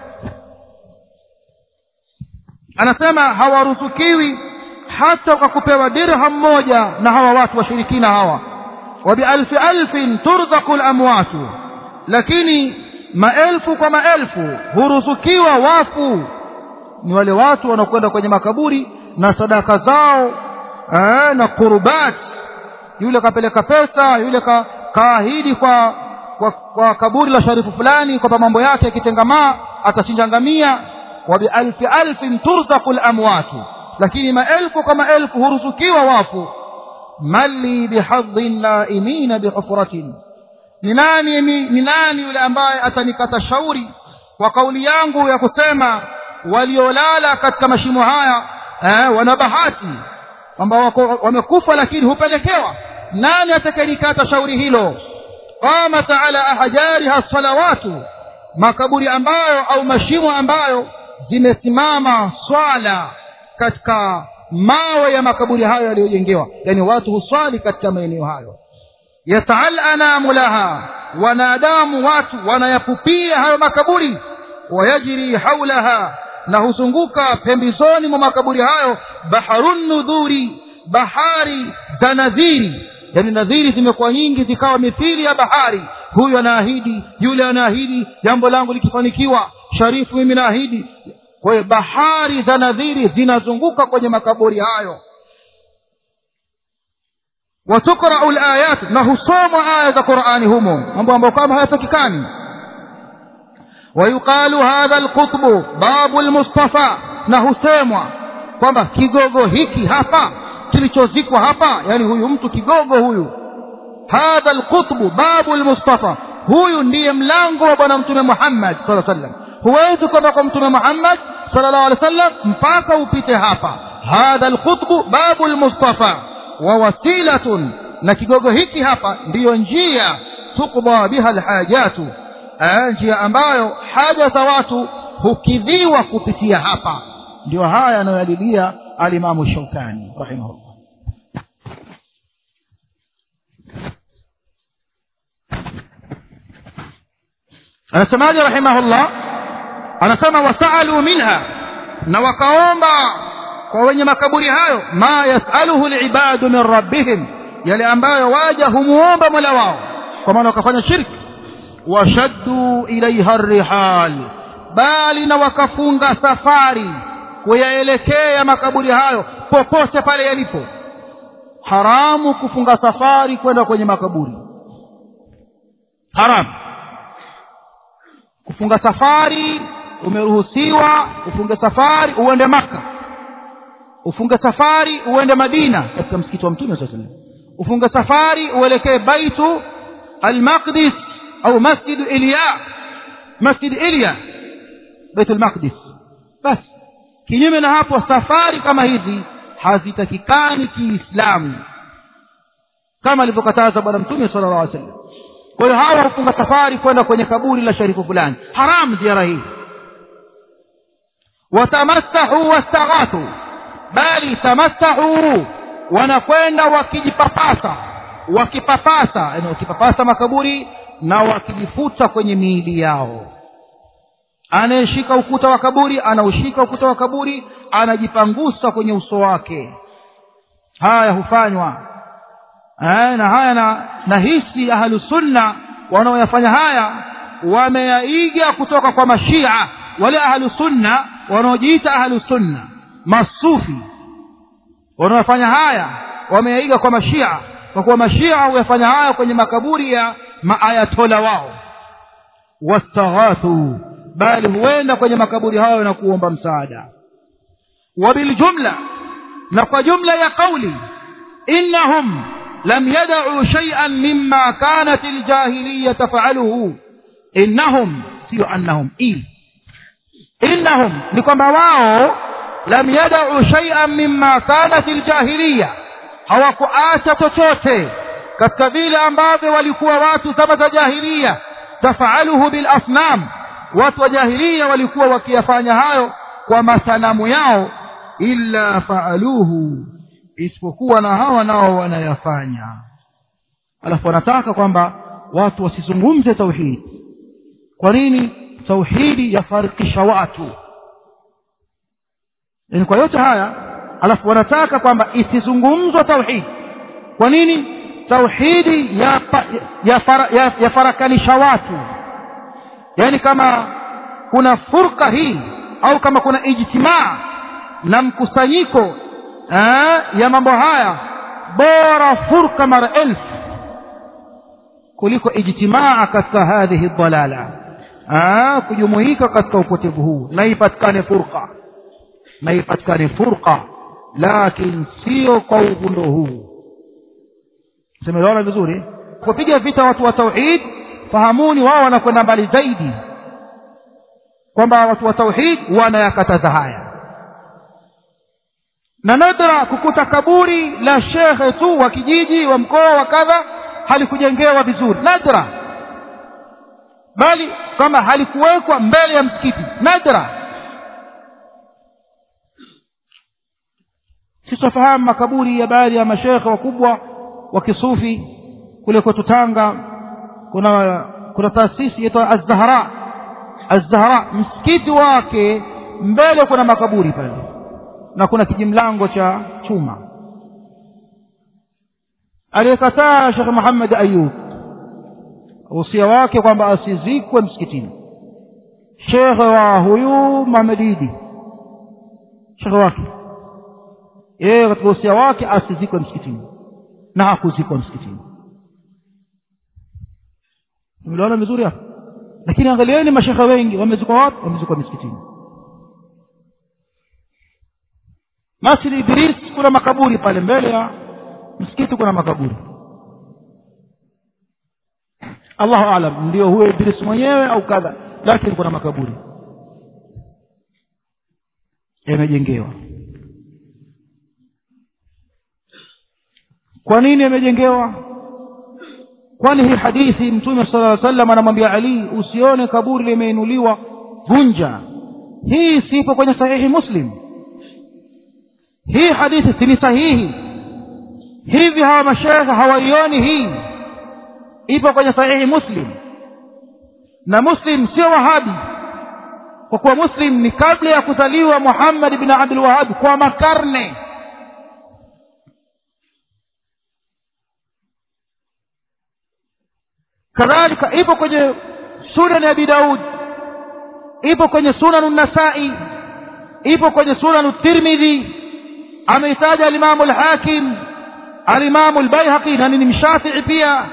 anasema hawaruzukiwi hata kwa kupewa dirham moja na hawa watu washirikina hawa وبألف ألف ترزق الأموات lakini maelfu kwa maelfu huruzukiwa wafu ni wale watu wanaokwenda kwenye makaburi na sadaka zao ee, na kurubat yule kapeleka pesa yule ka, kaahidi kwa, kwa, kwa kaburi la sharifu fulani kwamba mambo yake yakitengamaa atachinja ngamia wa bialfi alfin turzaqu lamwatu lakini maelfu kwa maelfu huruzukiwa wafu mali bihadhi naimina bihufratin ni nani ni nani yule ambaye atanikata shauri kwa kauli yangu ya kusema waliolala katika mashimo haya eh, wana bahati kwamba wamekufa lakini hupelekewa nani atakayenikata shauri hilo qamat ala ahjariha salawatu makaburi ambayo au mashimo ambayo zimesimama swala katika mawe ya makaburi hayo yaliyojengewa yani watu huswali katika maeneo hayo yasaal anamu laha wanadamu watu wanayapupia hayo makaburi wayajri haulaha na huzunguka pembezoni mwa makaburi hayo baharun nudhuri bahari za nadhiri yani nadhiri zimekuwa nyingi zikawa mithili ya bahari huyu anaahidi yule anaahidi jambo langu likifanikiwa sharifu mimi naahidi kwa hiyo bahari za nadhiri zinazunguka kwenye makaburi hayo watukrau layat na husomwa aya za qurani humo mambo ambayo kama hayatakikani wayuqalu hadha lqutbu babu lmustafa na husemwa kwamba kigogo hiki hapa kilichozikwa hapa yani huyu mtu kigogo huyu hadha alqutbu babu lmustafa huyu ndiye mlango wa bwana mtume muhammad saa sallam huwezi kwenda kwa mtume muhammad sala llahu alih wa sallam mpaka upite hapa hadha alqutbu babu lmustafa wa wasilatun na kigogo hiki hapa ndiyo njia tukda biha alhajatu njia ambayo haja za watu hukidhiwa kupitia hapa ndio haya anayoyalilia alimamu shaukani rahimahullah anasemaje rahimahullah anasema wasaalu minha na wakaomba kwa wenye makaburi hayo ma yasaluhu libadu min rabbihim yale ambayo waja humuomba mola wao kwa maana wakafanya shirki washaddu ilaiha rihal bali na wakafunga safari kuyaelekea makaburi hayo popote pale yalipo haramu kufunga safari kwenda kwenye makaburi haramu kufunga safari umeruhusiwa ufunge safari uende maka ufunge safari uende madina katika msikiti wa mtume saa salam ufunge safari uelekee baitu almaqdis au masjidu ilya masjid ilya baitu lmaqdis basi kinyume na hapo safari kama hizi hazitakikani kiislamu kama alivyokataza bwana mtume sala llah alih sallam kwa hiyo hawa hufunga safari kwenda kwenye kaburi la sharifu fulani haramu ziara hii watamassahu wastaghathu bali tamassahu wanakwenda wakijipapasa wakipapasa yani wakipapasa makaburi na wakijifuta kwenye miili yao anayeshika ukuta wa kaburi anaushika ukuta wa kaburi anajipangusa kwenye uso wake haya hufanywa eh, na haya na, na hisi ahlusunna wanaoyafanya haya wameyaiga kutoka kwa mashia wale ahlusunna wanaojiita ahlusunna masufi wanaofanya haya wameyaiga kwa mashia kwa kuwa mashia huyafanya haya kwenye makaburi ya maayatola wao wastaghathu bali huenda kwenye makaburi hayo na kuomba msaada wabiljumla na kwa jumla ya qauli innahum lam yadau shay'an mimma kanat aljahiliya tafaluhu innahum sio annahum i innahum ni kwamba wao lam yadau shay'an mimma kanat aljahiliya hawakuacha chochote katika vile ambavyo walikuwa watu zama za jahiliya tafaluhu bilasnam watu wa jahilia walikuwa wakiyafanya hayo kwa masanamu yao illa faaluhu isipokuwa na hawa nao wanayafanya alafu wanataka kwamba watu wasizungumze tauhidi kwa nini tauhidi yafarikisha watu yani kwa yote haya alafu wanataka kwamba isizungumzwe tauhidi kwa nini tauhidi yafarakanisha ya, ya, ya watu yaani kama kuna furqa hii au kama kuna ijtimaa na mkusanyiko aa, ya mambo haya bora furqa mara elfu kuliko ijtimaa katika hadhihi dalala aa, kujumuika katika upotevu huu na ipatikane furqa na ipatikane furqa lakini sio kwa uvundo huu semelewana vizuri kupiga vita watu wa tauhid fahamuni wao wanakwenda mbali zaidi kwamba watu wa tauhid wanayakataza haya na nadra kukuta kaburi la shekhe tu wa kijiji wa mkoa wa kadha halikujengewa vizuri nadra bali kama halikuwekwa mbele ya msikiti nadra sisi tufahamu makaburi ya baadhi ya mashekhe wakubwa wa kisufi kule kwetu tanga kuna kuna taasisi inaitwa az-Zahra az-Zahra msikiti wake mbele kuna makaburi pale na kuna kijimlango cha chuma aliyekataa Sheikh Muhammad Ayub usia wake kwamba asizikwe msikitini shekhe wa huyu Muhammad Idi shekhe wake yeye katika usia wake asizikwe msikitini na hakuzikwa msikitini mliona vizuri hapo lakini angalieni mashekhe wengi wamezikwa wapi wamezikwa misikitini masjid idris kuna makaburi pale mbele ya msikiti kuna makaburi allahu alam ndio huyo idris mwenyewe au kadha lakini kuna makaburi yamejengewa kwa nini yamejengewa kwani hii hadithi mtume sala aa sallam anamwambia ali usione kaburi limeinuliwa vunja hii sipo kwenye sahihi muslim hii hadithi si ni sahihi hivi hawa mashekhe hawaioni hii ipo kwenye sahihi muslim na muslim sio wahabi kwa kuwa muslim ni kabla ya kuzaliwa muhammad bin abdul wahabi kwa makarne kadhalika ipo kwenye sunan abi daud ipo kwenye sunan nasai ipo kwenye sunan tirmidhi ameitaja alimamu lhakim alimamu lbaihaqi na ni mshafii pia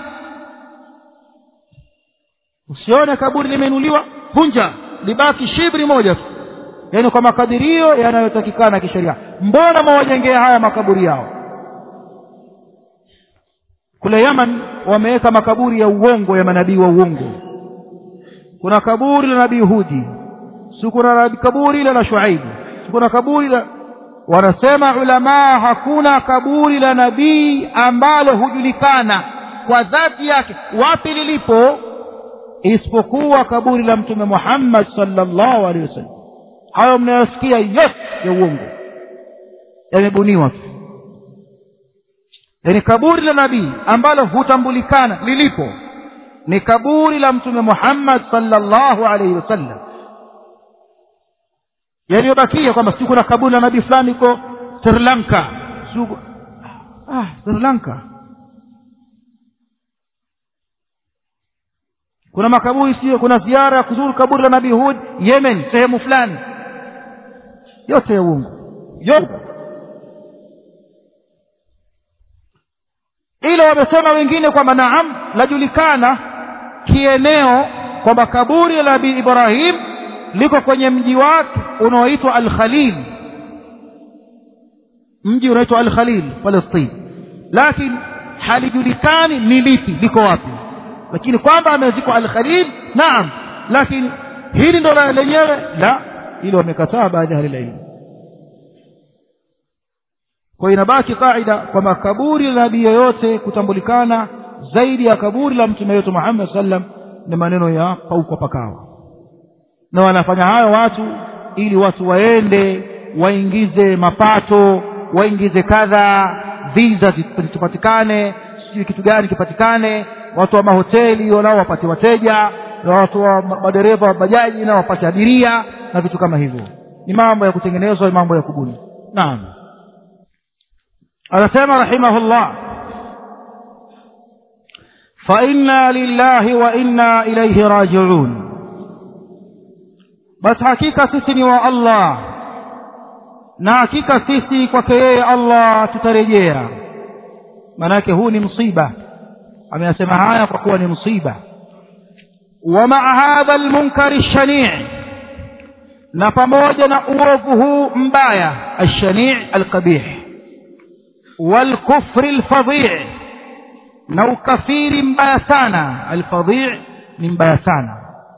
usione kaburi limeinuliwa vunja libaki shibri moja tu yaani kwa makadirio yanayotakikana kisheria mbona mwawajengea haya makaburi yao kule yaman wameweka makaburi ya uongo ya manabii wa uongo kuna kaburi la nabii hudi si kuna kaburi la na shuaibu si kuna kaburi la wanasema ulamaa hakuna kaburi la nabii ambalo hujulikana kwa dhati yake wapi lilipo isipokuwa kaburi la mtume muhammad sallallahu alaihi wasallam hayo mnayosikia yote ya uongo yamebuniwa tu yaani kaburi la nabii ambalo hutambulikana lilipo ni kaburi la mtume muhammad sallallahu alaihi wasallam yaliyobakia kwamba si kuna kaburi la nabii fulani iko sri lanka Sugu... ah, sri lanka kuna makaburi sio kuna ziara ya kuzuru kaburi la nabii hud yemen sehemu fulani yote ya uongo yote ila wamesema wengine kwamba naam lajulikana kieneo kwamba kaburi la nabii ibrahim liko kwenye mji wake unaoitwa al-Khalil mji unaoitwa al-Khalil Palestine lakini halijulikani ni lipi liko wapi lakini kwamba amezikwa al-Khalil naam lakini hili ndo lenyewe la hilo wamekataa baadhi ya ilmu kwa inabaki kaida kwamba kaburi la nabii yoyote kutambulikana zaidi ya kaburi la mtume wetu Muhammad sallam ni maneno ya pauko pakawa na wanafanya hayo watu ili watu waende waingize mapato waingize kadha visa zipatikane sijui kitu gani kipatikane watu wa mahoteli nao wapate wateja na watu wa madereva wa bajaji nao wapate abiria na vitu kama hivyo ni mambo ya kutengenezwa ni mambo ya kubuni naam anasema rahimahullah fa inna lillahi wa inna ilaihi rajiun basi hakika sisi ni wa allah na hakika sisi kwake yeye allah tutarejea maanake huu ni msiba ameyasema haya kwa kuwa ni msiba wa maa hadha almunkari lshanii na pamoja na uovu huu mbaya alshanii alqabih walkufri lfadhii na ukafiri mbaya sana alfadhii ni mbaya sana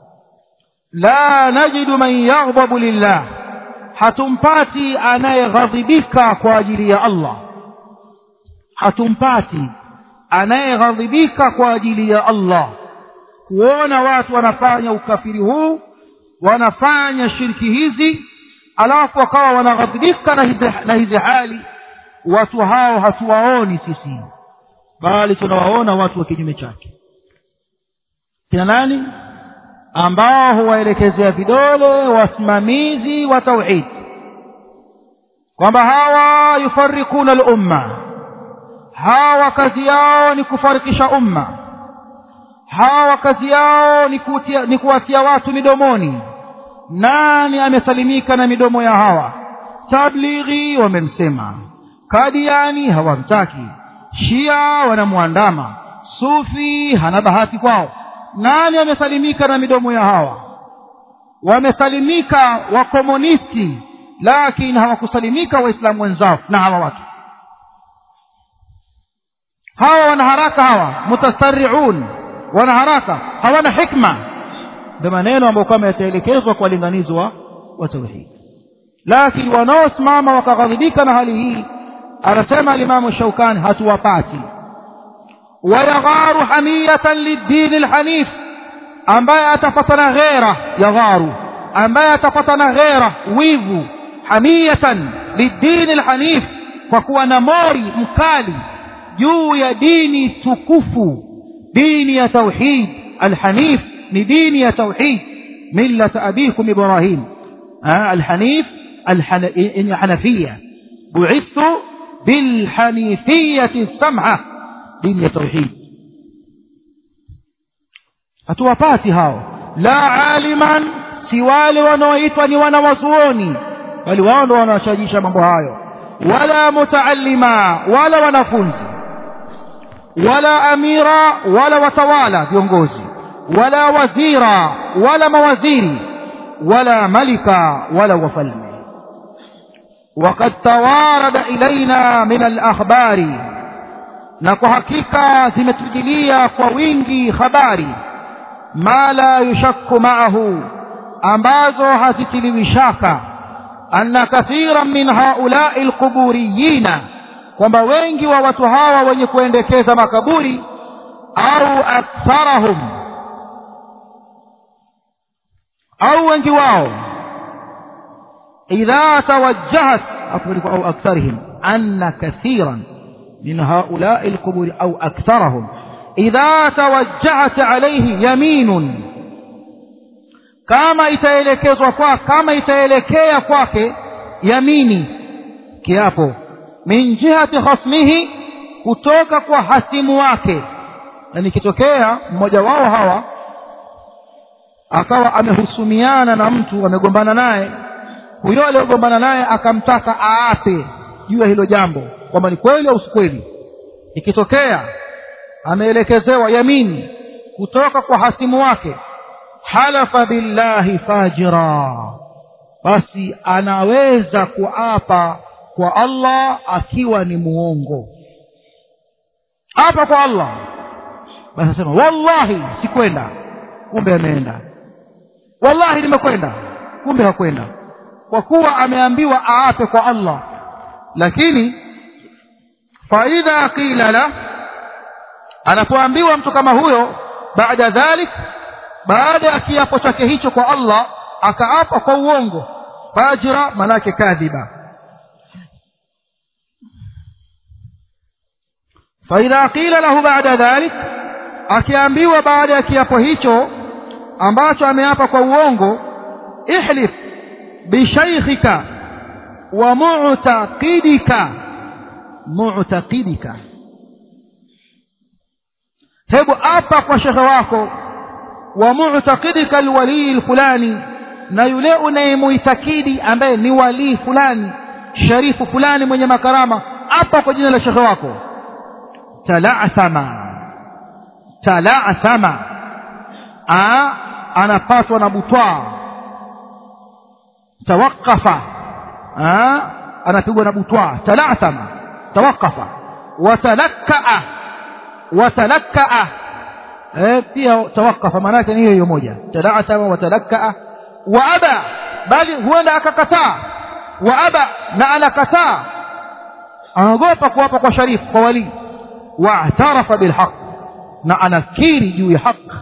la najidu man yaghdabu lillah hatumpati anayeghadhibika kwa ajili ya allah hatumpati anayeghadhibika kwa ajili ya allah kuona watu wanafanya ukafiri huu wanafanya shirki hizi alafu wakawa wanaghadhibika na hizi, na hizi hali watu hao hatuwaoni sisi bali tunawaona watu wa kinyume chake kina nani ambao huwaelekezea vidole wasimamizi wa tauhid kwamba hawa yufarikuna lumma hawa kazi yao ni kufarikisha umma hawa kazi yao ni, kutia, ni kuwatia watu midomoni nani amesalimika na midomo ya hawa tablighi wamemsema kadiani hawamtaki shia wanamwandama sufi hana bahati kwao nani amesalimika na midomo ya hawa wamesalimika wakomunisti lakini hawakusalimika waislamu wenzao na hawa watu hawa wanaharaka hawa mutasariun wana haraka hawana hikma ndio maneno ambayo kama yataelekezwa kwa walinganizi wa wa tauhid lakini wanaosimama wakaghadhibika na hali hii anasema alimamu shaukani hatuwapati wayagharu hamiyatan lidini lhanif ambaye atapatana ghera yagharu ambaye atapatana ghera wivu hamiyatan lidini lhanif kwa kuwa na mori mkali juu ya dini tukufu dini ya tauhid alhanif ni dini ya tauhid millata abikum ibrahim alhanif الحنفية بعثت بالحنيفية السمحة دين توحيد hatuwapati hao la aliman si wale wanaoitwa ni wanawazuoni bali wao ndo wanaoshajisha mambo hayo wala mutaallima wala wanafunzi wala amira wala watawala viongozi wala wazira wala mawaziri wala malika wala wafalme وقد توارد إلينا من الأخبار نكو حقيقة زمتجلية كوينجي خباري ما لا يشك معه ambazo hazitiliwi shaka anna kathiran min haulai lquburiyina kwamba wengi wa watu hawa wenye kuendekeza makaburi au aktharahum au wengi wao إذا توجهت أو أكثرهم أن كثيرا من هؤلاء القبور أو أكثرهم إذا توجهت عليه يمين كما itaelekezwa kwa kama itaelekea kwake yamini kiapo min jihati khasmihi kutoka kwa hasimu wake na nikitokea mmoja wao hawa akawa amehusumiana na mtu amegombana naye huyo aliyogombana naye akamtaka aape juu ya hilo jambo kwamba ni kweli au si kweli ikitokea ameelekezewa yamini kutoka kwa hasimu wake halafa billahi fajira basi anaweza kuapa kwa allah akiwa ni muongo apa kwa allah basi anasema wallahi sikwenda kumbe ameenda wallahi nimekwenda kumbe hakwenda kwa kuwa ameambiwa aape kwa allah lakini faidha qila la anapoambiwa mtu kama huyo baada dhalik baada ya kiapo chake hicho kwa allah akaapa kwa uongo fajira manake kadhiba faidha qila lahu baada dhalik akiambiwa baada ya kiapo hicho ambacho ameapa kwa uongo ihlif bishaikhika wa mu'taqidika mu'taqidika hebu apa kwa shekhe wako wa mu'taqidika alwalii alfulani na yule unayemuitakidi ambaye ni walii fulani sharifu fulani mwenye makarama apa kwa jina la shekhe wako talaathama talaathama anapatwa na butwaa tawaqafa anapigwa na butwaa talaathama tawaqafa watalakkaa watalakkaa eh, pia tawaqafa maana yake ni hiyo hiyo moja talaathama watalakkaa wa aba bali huenda akakataa wa aba na anakataa anaogopa kuwapa kwa sharifu kwa walii waatarafa bilhaq na anakiri juu ya haq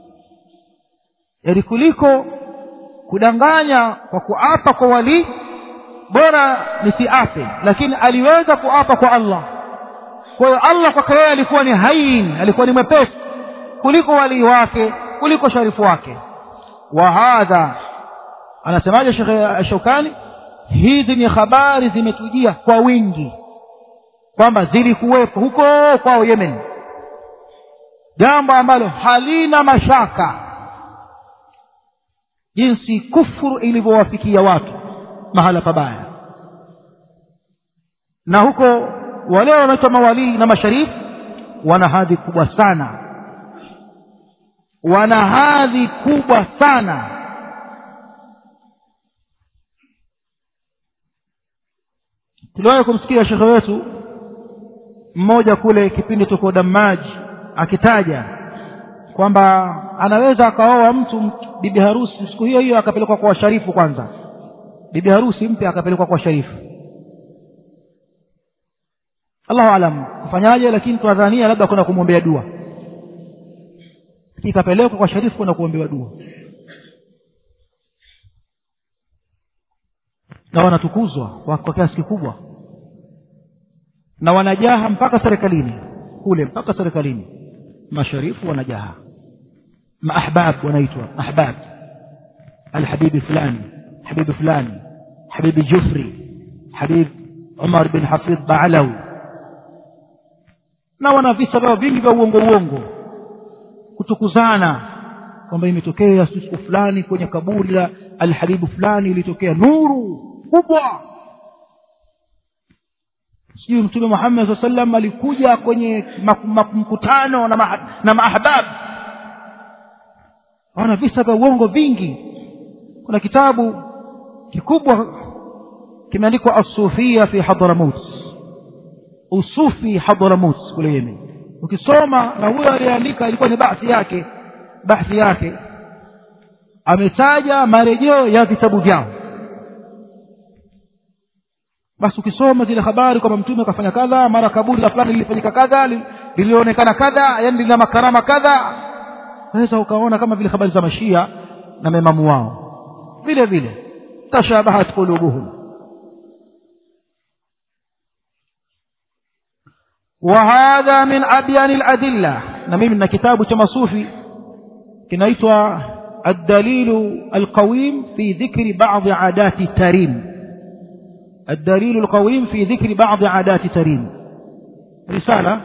yani kuliko kudanganya kwa kuapa kwa walii bora nisiape lakini aliweza kuapa kwa allah kwa hiyo allah kwake yeye alikuwa ni hain alikuwa ni mwepesi kuliko walii wake kuliko sharifu wake wa hadha anasemaje shekhe shaukani hizi ni habari zimetujia kwa wingi kwamba zilikuwepo huko kwao yemen jambo ambalo halina mashaka jinsi kufuru ilivyowafikia watu mahala pabaya na huko wale wanaitwa mawalii na masharifu wana hadhi kubwa sana wana hadhi kubwa sana tuliwahi kumsikia shekhe wetu mmoja kule kipindi tuko damaji akitaja kwamba anaweza akaoa mtu bibi harusi siku hiyo hiyo akapelekwa kwa washarifu kwanza bibi harusi mpya akapelekwa kwa sharifu allahu alam kufanyaje lakini tunadhania labda kwenda kumwombea dua ikapelekwa kwa sharifu kwenda kuombewa dua na wanatukuzwa kwa kiasi kikubwa na wanajaha mpaka serikalini kule mpaka serikalini masharifu wanajaha maahbab wanaitwa ahbab alhabibi fulani habibi fulani habibi jufri habib umar bin hafidh baalawi na wana visa vyao vingi vya uongo uongo kutukuzana kwamba imetokea siku fulani kwenye kaburi la alhabibu fulani ilitokea nuru kubwa sijui mtume muhammad saa salam alikuja kwenye mkutano na, ma, na maahbab wana visa vya uongo vingi kuna kitabu kikubwa kimeandikwa assufia fi hadramut usufi hadramut kule yemen ukisoma na huyo aliyeandika ilikuwa ni bahthi yake bahthi yake ametaja marejeo ya vitabu vyao basi ukisoma zile habari kwamba mtume akafanya kadha mara kaburi la fulani lilifanyika kadha lilionekana kadha yani lina makarama kadha waweza ukaona kama vile habari za mashia na maimamu wao vile vile tashabahat qulubuhum وهذا من أبيان الأدلة نميم من كتاب تمصوفي كنيتوا الدليل القويم في ذكر بعض عادات التريم الدليل القويم في ذكر بعض عادات تريم رسالة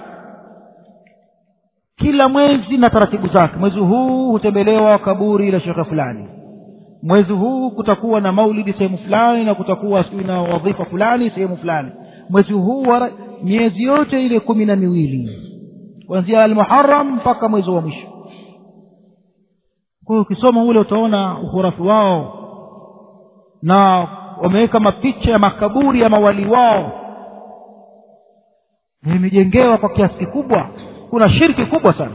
kila mwezi na taratibu zake mwezi huu hutembelewa kaburi la shekhe fulani mwezi huu kutakuwa na maulidi sehemu fulani na kutakuwa sijui na wadhifa fulani sehemu fulani mwezi huu miezi yote ile kumi na miwili kuanzia almuharam mpaka mwezi wa mwisho kwa hiyo ukisoma ule utaona uhurafi wao na wameweka mapicha ya makaburi ya mawali wao imejengewa kwa kiasi kikubwa kuna shirki kubwa sana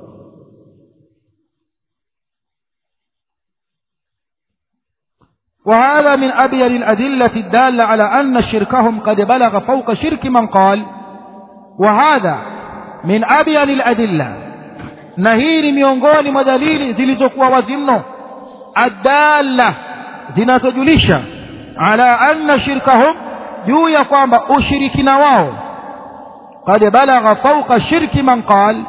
وهذا من أبين الأدلة الدالة على أن شركهم قد بلغ فوق شرك من قال وهذا من أبين الأدلة نهير miongoni mwa dalili zilizokuwa wazi mno adalla zinazojulisha ala anna shirkahum juu ya kwamba ushirikina wao qad balagha fauqa shirki man qal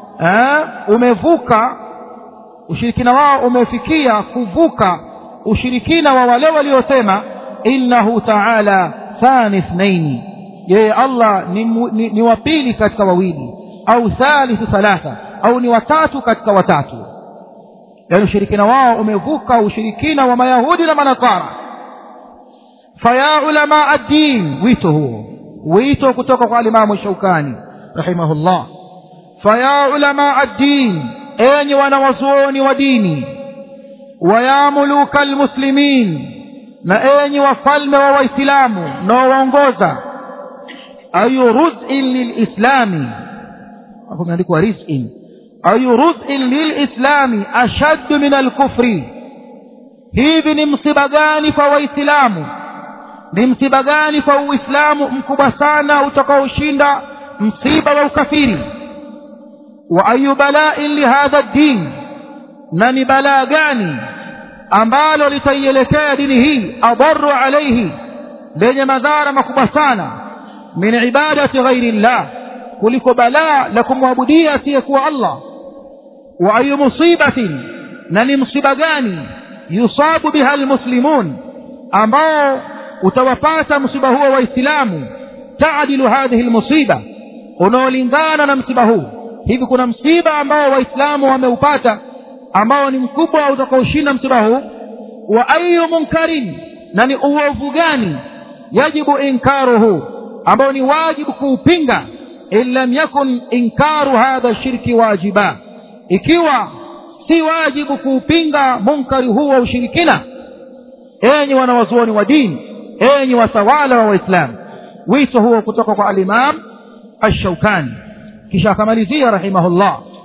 umevuka ushirikina wao umefikia kuvuka ushirikina wa wale waliosema innahu taala thani ithnaini yeye allah ni, ni, ni wa pili katika wawili au thalithu thalatha au ni watatu katika watatu yaani ushirikina wao umevuka ushirikina wa mayahudi na manasara faya ulama addin wito huo wito kutoka kwa alimamu shaukani rahimahullah faya ulama addin enyi wanawazuoni wa dini waya muluka almuslimin na enyi wafalme wa waislamu mnaowaongoza ayu ruzin lilislami hapo imeandikwa rizin ayu ruzin lilislami ashaddu min alkufri hivi ni msiba gani kwa waislamu ni msiba gani kwa uislamu mkubwa sana utakaoshinda msiba wa ukafiri wa ayu balain lihadha ddin na ni balaa gani ambalo litaielekea dini hii adaru alaihi lenye madhara makubwa sana min ibadati ghairi llah kuliko balaa la kumwabudia asiyekuwa allah wa ayu musibatin na ni msiba gani yusabu biha almuslimun ambao utawapata msiba huo waislamu taadilu hadhihi lmusiba unaolingana na msiba huu hivi kuna msiba ambao waislamu wameupata ambao ni mkubwa utakaoshinda msiba huu wa ayu munkarin na ni uovu gani yajibu inkaruhu ambao ni wajibu kuupinga in lam yakun inkaru hadha shirki wajiba ikiwa si wajibu kuupinga munkari huu wa ushirikina enyi wanawazuoni wa dini enyi watawala wa waislamu wito huo kutoka kwa alimam alshaukani kisha akamalizia rahimahullah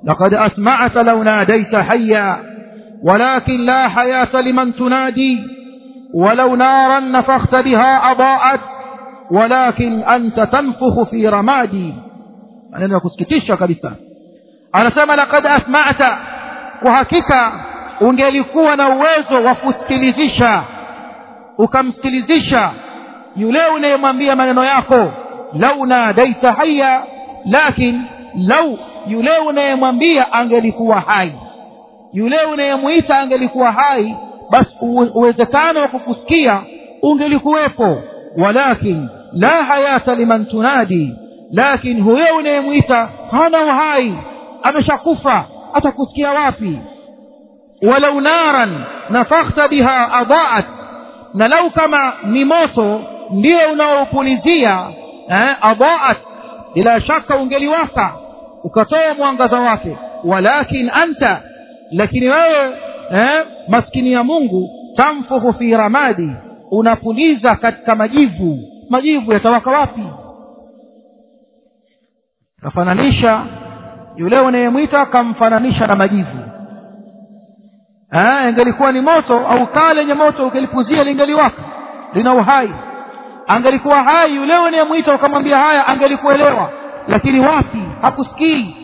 لقد أسمعت لو ناديت حيا ولكن لا حياة لمن تنادي ولو نارا نفخت بها أضاءت ولكن أنت تنفخ في رمادي maneno ya kusikitisha kabisa anasema lakad asma'ta kwa hakika ungelikuwa na uwezo wa kusikilizisha ukamsikilizisha yule unayemwambia maneno yako lau nadaita haya lakin lau yule unayemwambia angelikuwa hai yule unayemwita angelikuwa hai basi uwezekano wa kukusikia ungelikuwepo walakin la hayata liman tunadi lakin huyo unayemwita hana uhai ameshakufa atakusikia wapi walau naran nafakhta biha adaat na lau kama ni moto ndio unaopulizia eh, adaat bila shaka ungeliwaka ukatoa mwangaza wake walakin anta lakini wewe eh, maskini ya mungu tamfuhu fi ramadi unapuliza katika majivu majivu yatawaka wapi kafananisha yule unayemwita kamfananisha na majivu ingelikuwa ni moto au kaa lenye moto ukelipuzia lingeliwaka lina uhai angelikuwa hai yule unayemwita ukamwambia haya angelikuelewa lakini wapi hakusikii